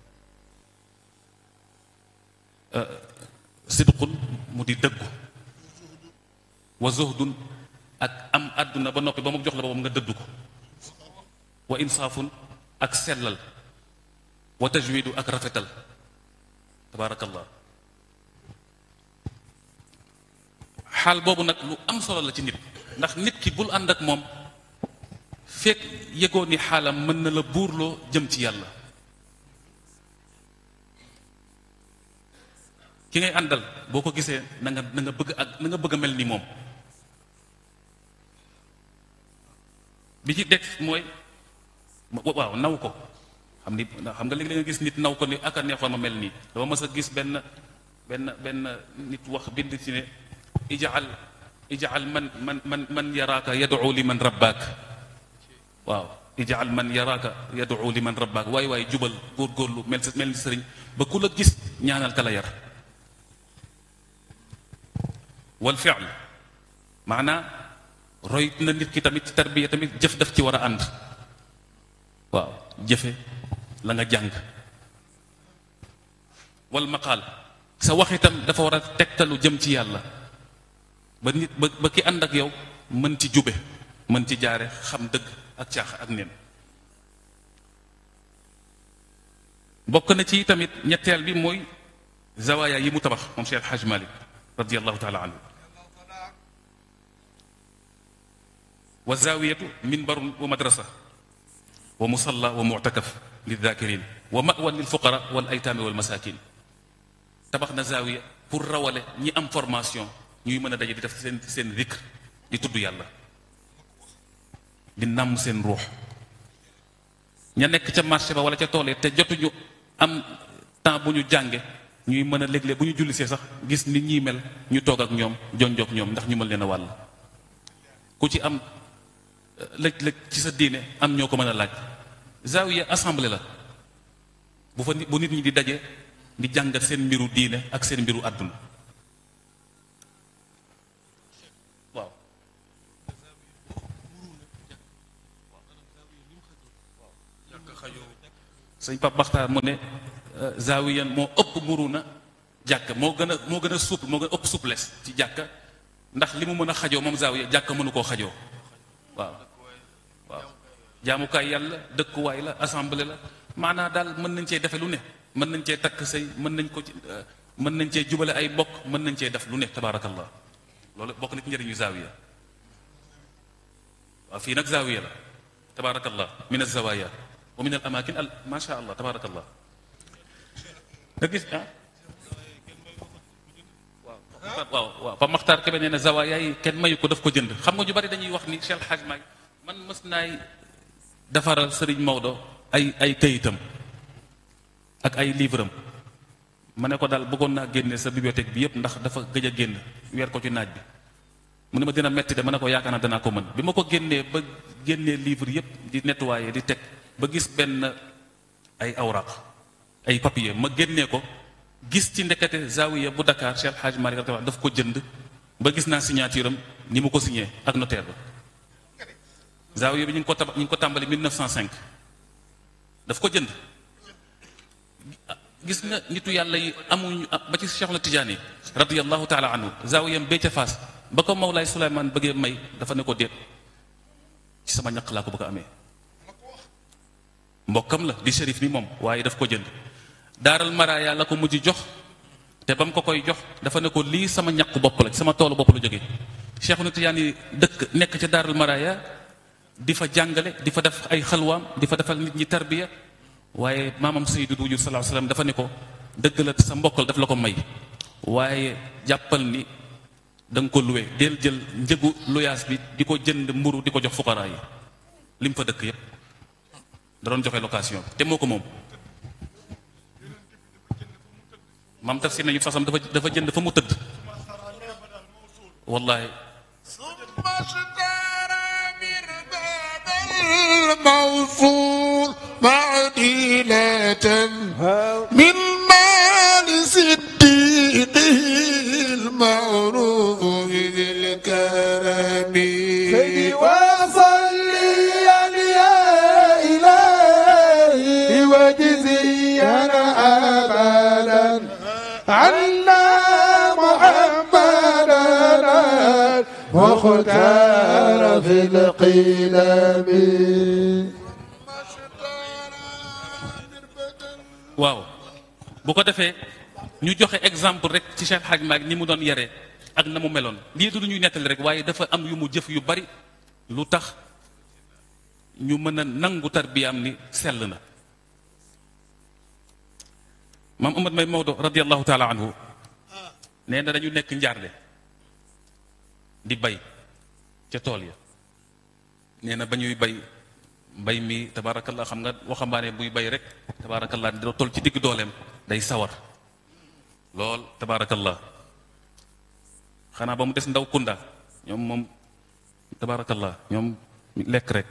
sidqun mu di dëggu wa zuhdun ak am àdduna ba noppi ba mu jox la boppam nga dëddu ko wa insaafun ak sellal wa tajwidu ak rafetal tabaarakallah xaal boobu nag lu am solo la ci nit ndax nit ki bul ànd ak moom fekk yëgoo ni xaalam mën na la buurloo jëm ci yàlla ki ngay àndal boo ko gisee na nga na nga bëgg ak na nga bëgg a mel ni moom bi ci deg mooy waaw naw ko xam ni xam nga léegi la nga gis nit naw ko ni aka neexoon ma mel nii dama mës a gis benn benn benn nit wax bind ci ne ijaal ijaal man man man man yaraaka yad'u li man rabbaak waaw ijaal man yaraaka yad'u li man rabbaak waay waay jubal góorgóorlu mel mel ni sëriñ ba ku la gis ñaanal ka la yar wal fi'l maanaa roy na nit ki tamit tarbiya tamit jëf daf ci war a ànd waaw jëfe la nga jàng wal maqaal sa wax itam dafa war a tegtalu jëm ci yàlla ba nit ba ba ki ànd ak yow mën ci jube mën ci jaare xam dëgg ak caax ak neen bokk na ci tamit ñetteel bi mooy zawaaya yi mu tabax moom Cheikh Haj Malik radiallahu taala anhu wa zawiyatu minbarun wa madrasa wa musalla wa mu'takaf lidhakirin wa mawan lilfuqara wal aytaami wal masakin tabax na zawiya pour rawale ñi am formation ñuy mën a daje di def seen seen zikr di tudd yàlla di nàmm seen ruux ña nekk ca marché ba wala ca tool te jotuñu am temps bu ñu jànge ñuy mën a léeg-léeg bu ñu jullisee sax gis nit ñi mel ñu toog ak ñoom jonjoog ñoom ndax ñu mën leen a wàll ku ci am lëj-lëj ci sa diine am ñoo ko mën a laaj zawiya assemblée la bu fa nit bu nit ñi di daje di jàngat seen mbiru diine ak seen mbiru àdduna waaw sëñ Pape Baxtaar mu ne zawiyan moo ëpp muru na jàkka moo gën a moo gën a souple moo gën a ëpp souplesse ci jàkka ndax li mu mën a xajoo moom zawiya jàkka mënu koo xajoo waaw waaw jaamukaay yàlla dëkkuwaay la assemblée la maanaa daal mën nañ cee defe lu ne mën nañ cee takk sëy mën nañ ko ci mën nañ cee jubale ay bokk mën nañ cee def lu ne tabaarakallah loolu bokk na ci njëriñu zawiya waaw fii nag zawiya la tabaarakallah min azawaya wa min al amakin al ma sha allah tabaarakallah nga gis ah waaw waaw waaw Pa Maxtaar Kebe nee na zawaaya yi kenn mayu ko daf ko jënd xam nga ñu bari dañuy wax ni Cheikh Hadj May man mës naay defaral Serigne Maodo ay ay këyitam ak ay livre am ma ne ko daal bëggoon naa génne sa bibliothèque bi yépp ndax dafa gëj a génn weer ko ci naaj bi mu ne ma dina metti de ma ne ko yaakaar naa danaa ko mën bi ma ko génnee ba génnee livre yépp di nettoyer di teg ba gis benn ay awraq ay papier ma génnee ko gis ci ndekete zawiya bu Dakar Cheikh El Hadj Malick radiyallahu daf ko jënd ba gis naa signature am ni mu ko signé ak notaire ba zawiya bi ñu ngi ko tab ñu ngi ko tàmbali 1905 daf ko jënd gis nga nitu yàlla yi amuñu ba ci Cheikh na Tidiane radiyallahu taala anhu zawiyam bee ca Faas ba ko Mawlaay Souleymane bëggee may dafa ne ko déet ci sama ñaq laa ko bëgg a amee mbokkam la di shérif ni moom waaye daf ko jënd daaral maraaya la ko mujj jox te ba mu ko koy jox dafa ne ko lii sama ñaq bopp la ci sama toolu bopp la jógee Cheikh na Tidiane dëkk nekk ca daaral maraaya di fa jàngale di fa def ay xalwaam di fa defal nit ñi tarbiya waaye maamam Seydou Wujud sallallahu alayhi wasallam dafa ne ko dëgg la sa mbokkal daf la ko may waaye jàppal ni da nga ko luwe del jël njëgu luyaas bi di ko jënd mburu di ko jox fuqaraa yi lim fa dëkk yépp da doon joxe location te moo ko moom maam tafsir nañu fasam dafa dafa jënd fa mu tëdd wallahi الموصول معدلة من مال صديقه المعروف ذي الكرم سيدي وصلي يا إلهي وجزينا أبدا عنا محمدا مختار في القلم waaw bu ko defee ñu joxe exemple rek ci Cheikh Hadj Malick ni mu doon yare ak na mu meloon lii du lu ñuy nettali rek waaye dafa am yu mu jëf yu bari lu tax ñu mën a nangu tarbiyaam ni sell na maam Amad May Maodo radiallahu taala anhu nee na dañu nekk njaarle di bay ca tool ya nee na ba ñuy bay mbay mi tabaarakallah xam nga waxambaane buy bay rek tabaarakallah dina toll ci digg dooleem day sawar lool tabaarakallah xanaa ba mu des ndaw kunda ñoom moom tabaarakallah ñoom lekk rek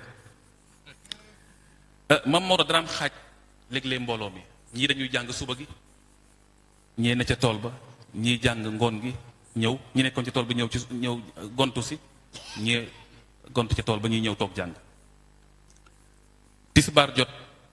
mam Maodo daraam xaaj léeg-léeg mbooloo mi ñii dañuy jàng suba gi ñee ne ca tool ba ñii jàng ngoon gi ñëw ñi nekkoon ci tool bi ñëw ci ñëw gontu si ñii gontu ca tool ba ñuy ñëw toog jàng tisbaar jot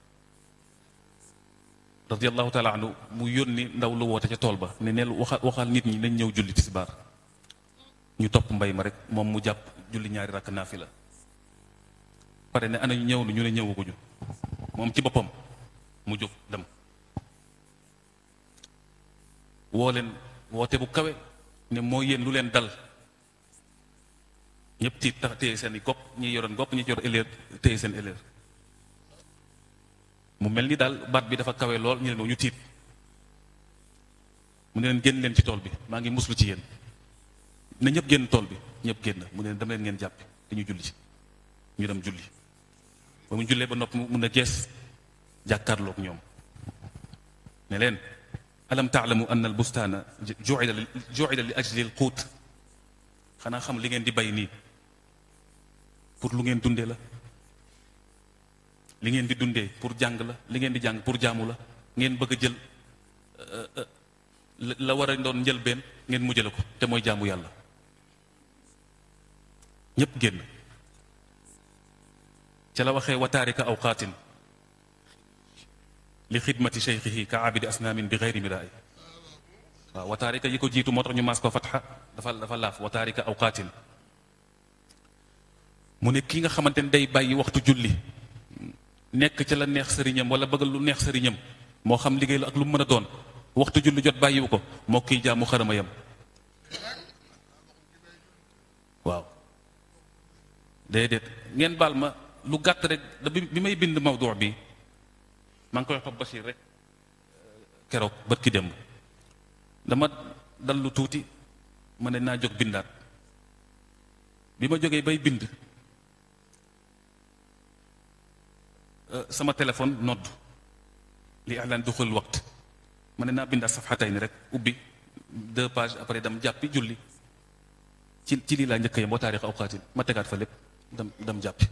radiallahu taala anhu mu yónni ndaw lu woote ca tool ba ne neel waxa waxal nit ñi nañ ñëw julli tisbaar ñu topp mbay ma rek moom mu jàpp julli ñaari rakk naafila pare ne ana ñu ñëw ñu ne ñëwaguñu moom ci boppam mu jóg dem woo leen woote bu kawe ne moo yéen lu leen dal ñëpp tiit tax téye seen i gopp ñi yoroon gopp ñi yor élève téye seen élève mu mel ni daal baat bi dafa kawe lool ñu leen ñu tiit mu ne leen génn leen ci tool bi maa ngi muslu ci yéen ne ñëpp génn tool bi ñëpp génn mu ne leen dem leen ngeen jàppi dañu julli ñu dem julli ba mu jullee ba nopp mu ne gees jàkkaarloog ñoom ne leen alam taalamu anna al bustaana ju'ila li ju'ila li ajli al quut xanaa xam li ngeen di bay nii pour lu ngeen dundee la li ngeen di dundee pour jàng la li ngeen di jàng pour jaamu la ngeen bëgg a jël la war a doon njëlbeen ngeen mujjale ko te mooy jaamu yàlla ñépp génn ca la waxee wataarika awqaatin li xidmati cheikhihi ka abidi asnaamin bi xeyri miraay waaw wataarika yi ko jiitu moo tax ñu maas ko fatxa dafa dafa laaf wataarika awqaatin mu ne kii nga xamante ne day bàyyi waxtu julli nekk ca la neex sëriñam wala bëgg lu neex sëriñam moo xam liggéey la ak lu mu mën a doon waxtu julli jot bàyyiwu ko moo kiy jaamu xarama yam waaw déedéet ngeen baal ma lu gàtt rek da bi bi may bind mawdu bi maa ngi koy wax Bachir rek keroog bët ki démb dama dal lu tuuti ma ne naa jóg bindaat bi ma jógee bay bind sama téléphone nodd li ahlan duxul waqt ma ne naa bindaat safxatay ni rek ubbi deux pages après dam jàppi julli ci ci lii laa njëkk yam boo taarix awqaatin ma tegaat fa lépp dem dem jàppi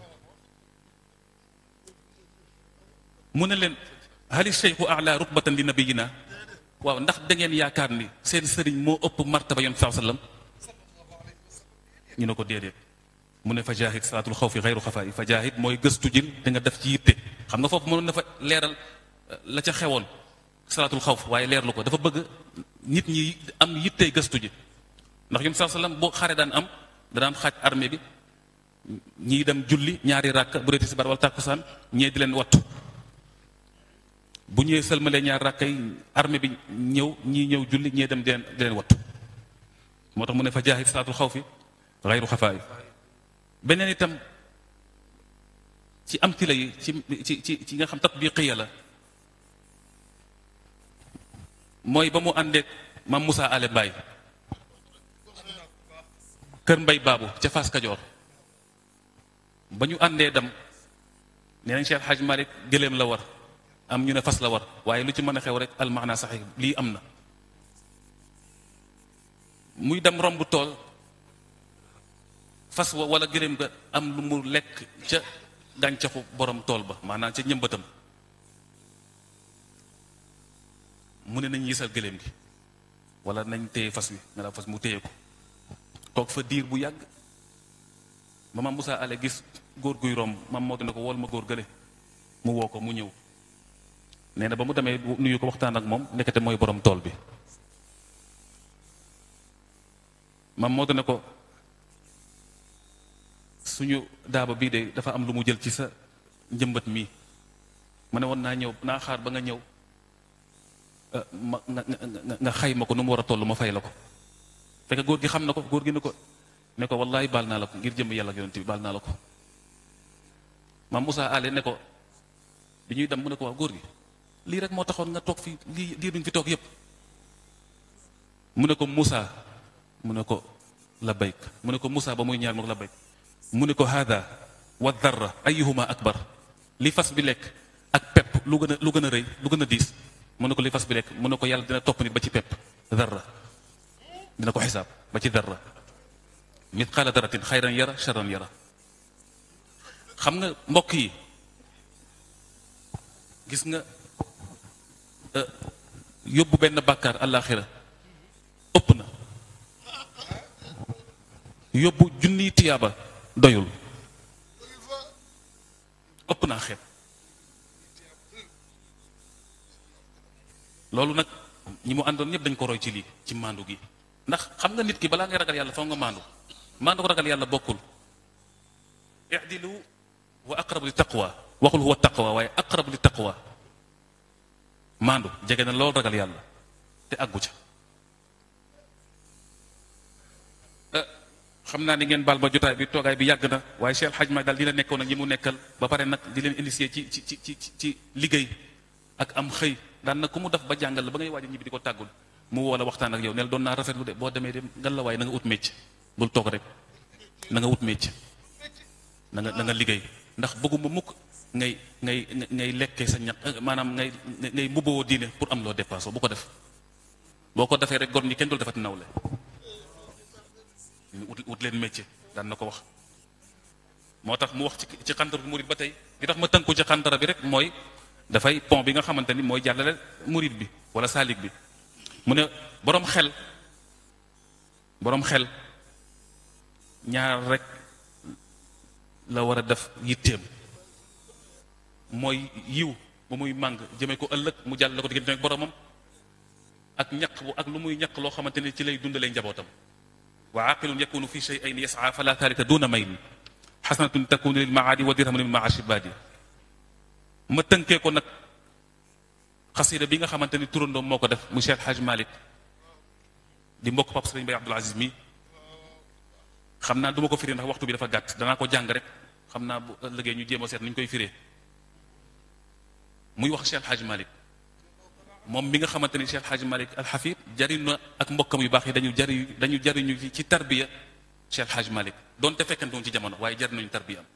mu ne leen hali cheikhu ala rutbatan li nabiyina waaw ndax da ngeen yaakaar ni seen sëriñ moo ëpp martaba yoon saa sallam ñu ne ko déedéet mu ne fa jaahid salaatul xawfi xayru xafaa yi fa jaahid mooy gëstu jin da nga def ci yitte xam nga foofu mënoon na fa leeral la ca xewoon salaatul xawf waaye leerlu ko dafa bëgg nit ñi am yittey gëstu ji ndax yoon saa sallam boo xare daan am da daan xaaj armée bi ñii dem julli ñaari ràkk bu dee tisbaar wala tàkkusaan ñee di leen wattu bu ñëwee sëlmalee ñaari ràkk yi armée bi ñëw ñii ñëw julli ñee dem di leen di leen wattu moo tax mu ne fa jaahid salaatul xawfi xayru xafaa yi beneen itam ci amtila yi ci ci ci ci nga xam tatbiqiya la mooy ba mu àndeek maam Moussa Ale Mbaye kër mbay baabu ca Fass Kajoor ba ñu àndee dem nee nañ Cheikh Hadj Malick gëléem la war am ñu ne fas la war waaye lu ci mën a xew rek almaana saxi lii am na muy dem romb tool fas wa wala gëléem ga am lu mu lekk ca gàncaxu borom tool ba maanaam ca ñëmbatam mu ne nañ yisal gëléem gi wala nañ téye fas wi nga la fas mu téye ko toog fa diir bu yàgg ba maam Moussa ale gis góor guy romb maam moo ne ko wool ma góor gële mu woo ko mu ñëw nee na ba mu demee nuyu ko waxtaan ak moom ndekete mooy borom tool bi maam moo ne ko suñu daaba bii de dafa am lu mu jël ci sa njëmbat mii ma ne woon naa ñëw naa xaar ba nga ñëw ma nga nga nga xay ma ko nu mu war a toll ma fay la ko fekk góor gi xam na ko góor gi ne ko ne ko wallaay baal naa la ko ngir jëm yàlla ak yonent bi baal naa la ko maam Moussa Ale ne ko bi ñuy dem mu ne ko waaw góor gi lii rek moo taxoon nga toog fi lii diir bi nga fi toog yépp mu ne ko Moussa mu ne ko labbayk mu ne ko Moussa ba muy ñaar mu ne ko labbayk mu ne ko hada wa darra ayuhuma akbar li fas bi lekk ak pepp lu gën a lu gën a rëy lu gën a diis mu ne ko li fas bi lekk mu ne ko yàlla dina topp nit ba ci pepp darra dina ko xisaab ba ci darra mitqaala daratin xayran yara charran yara xam nga mbokk yi gis nga yóbbu benn bàkkaar àllaaxira ëpp na yóbbu junniy tiyaaba doyul ëpp naa xeet loolu nag ñi mu àndoon ñëpp dañ ko roy ci lii ci maandu gi ndax xam nga nit ki balaa ngay ragal yàlla foog nga maandu maandu ko ragal yàlla bokkul i'dilu wa aqrabu li taqwa waxul huwa taqwa waaye aqrabu li taqwa maandu jege na loolu ragal yàlla te àggu ca xam naa ni ngeen baal ma jotaay bi toogaay bi yàgg na waaye Cheikh Hadj Malick daal dina nekkoon ak ñi mu nekkal ba pare nag di leen initier ci ci ci ci ci liggéey ak am xëy daan na ku mu def ba jàngal la ba ngay waaj a ñibbi di ko tàggul mu woo la waxtaan ak yow neel doon naa rafetlu de boo demee dem ngal la waaye na nga ut mécc bul toog rek na nga ut mécc na nga na nga liggéey ndax bëgguma mukk ngay ngay ngay lekkee sa ñaq maanaam ngay ngay mbubboo diine pour am loo dépassé bu ko def boo ko defee rek gor ñi kenn dul defati nawle ut ut leen métier daan na ko wax moo tax mu wax ci ci xantar bi murid ba tey li tax ma tënku ci xantara bi rek mooy dafay pont bi nga xamante ni mooy jàllale murid bi wala saalik bi mu ne boroom xel boroom xel ñaar rek la war a def yitteem mooy yiw ba muy màng jëmee ko ëllëg mu jàllale ko diggante ak boromam ak ñaq bu ak lu muy ñaq loo xamante ni ci lay dundalee njabootam wa aqilun yakunu fi shay'ayn yas'a fala thalita duna mayl xasanatun takunu lil maadi wa dirhamun lil maashi baadi ma tënkee ko nag xasida bi nga xamante ni turandoom moo ko def mu Cheikh Hadj Malick di mbokk Pape Sëriñ Bay Abdoul Aziz mi xam naa du ma ko firi ndax waxtu bi dafa gàtt danaa ko jàng rek xam naa bu ëllëgee ñu jéem a seet nu ñu koy firee muy wax Cheikh Hadj Malick moom mi nga xamante ni Cheikh Hadj Malick Al Hafid jariñ na ak mbokkam yu baax yi dañu jari dañu jariñu ci tarbiya Cheikh Hadj Malick doonte fekkante woon ci jamono waaye jariñ nañu tarbiya am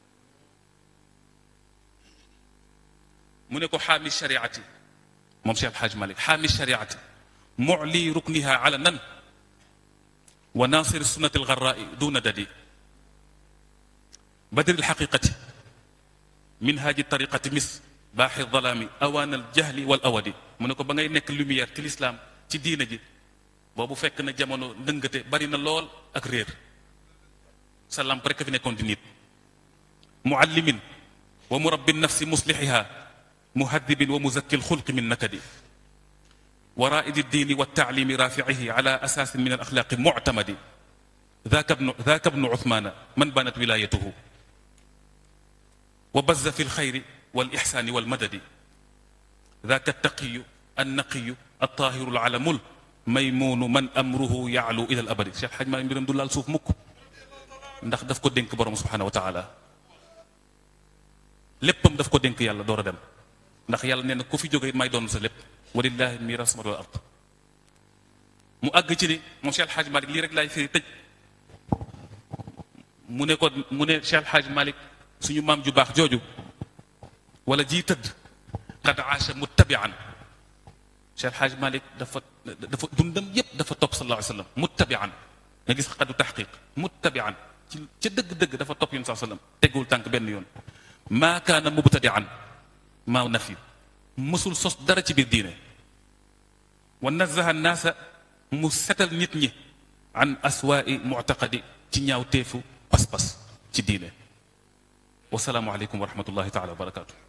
mu ne ko xaami shariati moom Cheikh Hadj Malick xaami shariati mu'li rukniha ala nan wa nasir sunnati algarraai duna dadi badri alxaqiqati minhaaji tariqati mis baaxi dalaami awaan aljahli wal awadi mu ne ko ba ngay nekk lumière ci lislaam ci diina ji boobu fekk na jamono ndëngate bari na lool ak réer sa lamp rekk fi nekkoon di nit muallimin wa murabbi nafsi muslixiha muhaddibin wa muzakki alxulqi min nakadi wa raidi ddiini wa taalimi rafiihi ala asaasin min alaxlaaqi muctamadi ذاك ابن ذاك ابن عثمان من بانت ولايته وبز في الخير والإحسان والمدد ذاك التقي النقي الطاهر العلم الميمون من أمره يعلو إلى الأبد Cheikh Hadj Malick mbiram du laal suuf mukk ndax daf ko dénk borom subhanahu wa taala léppam daf ko dénk yàlla door a dem ndax yàlla nee na ku fi jóge it may doon sa lépp walillahi miras samawati wal ard mu àgg ci ni moom Cheikh Hadj Malick lii rek laay firi tëj mu ne ko mu ne Cheikh Hadj Malick suñu maam ju baax jooju wala jii tëdd qad aasha muttabian Cheikh Hadj Malick dafa dafa dundam yépp dafa topp sallallahu alayhi wa sallam muttabian nga gis xadu taxqiq muttabian ci ca dëgg-dëgg dafa topp yoon sallallahu alayhi wa sallam teggul tànk benn yoon maa kaana mubtadian maa nafi mësul sos dara ci biir diine wa nazaha naasa mu setal nit ñi an aswaai muctaqadi ci ñaaw teefu pas-pas ci diine wasalaamu aleykum wa rahmatullahi taala wa barakatuh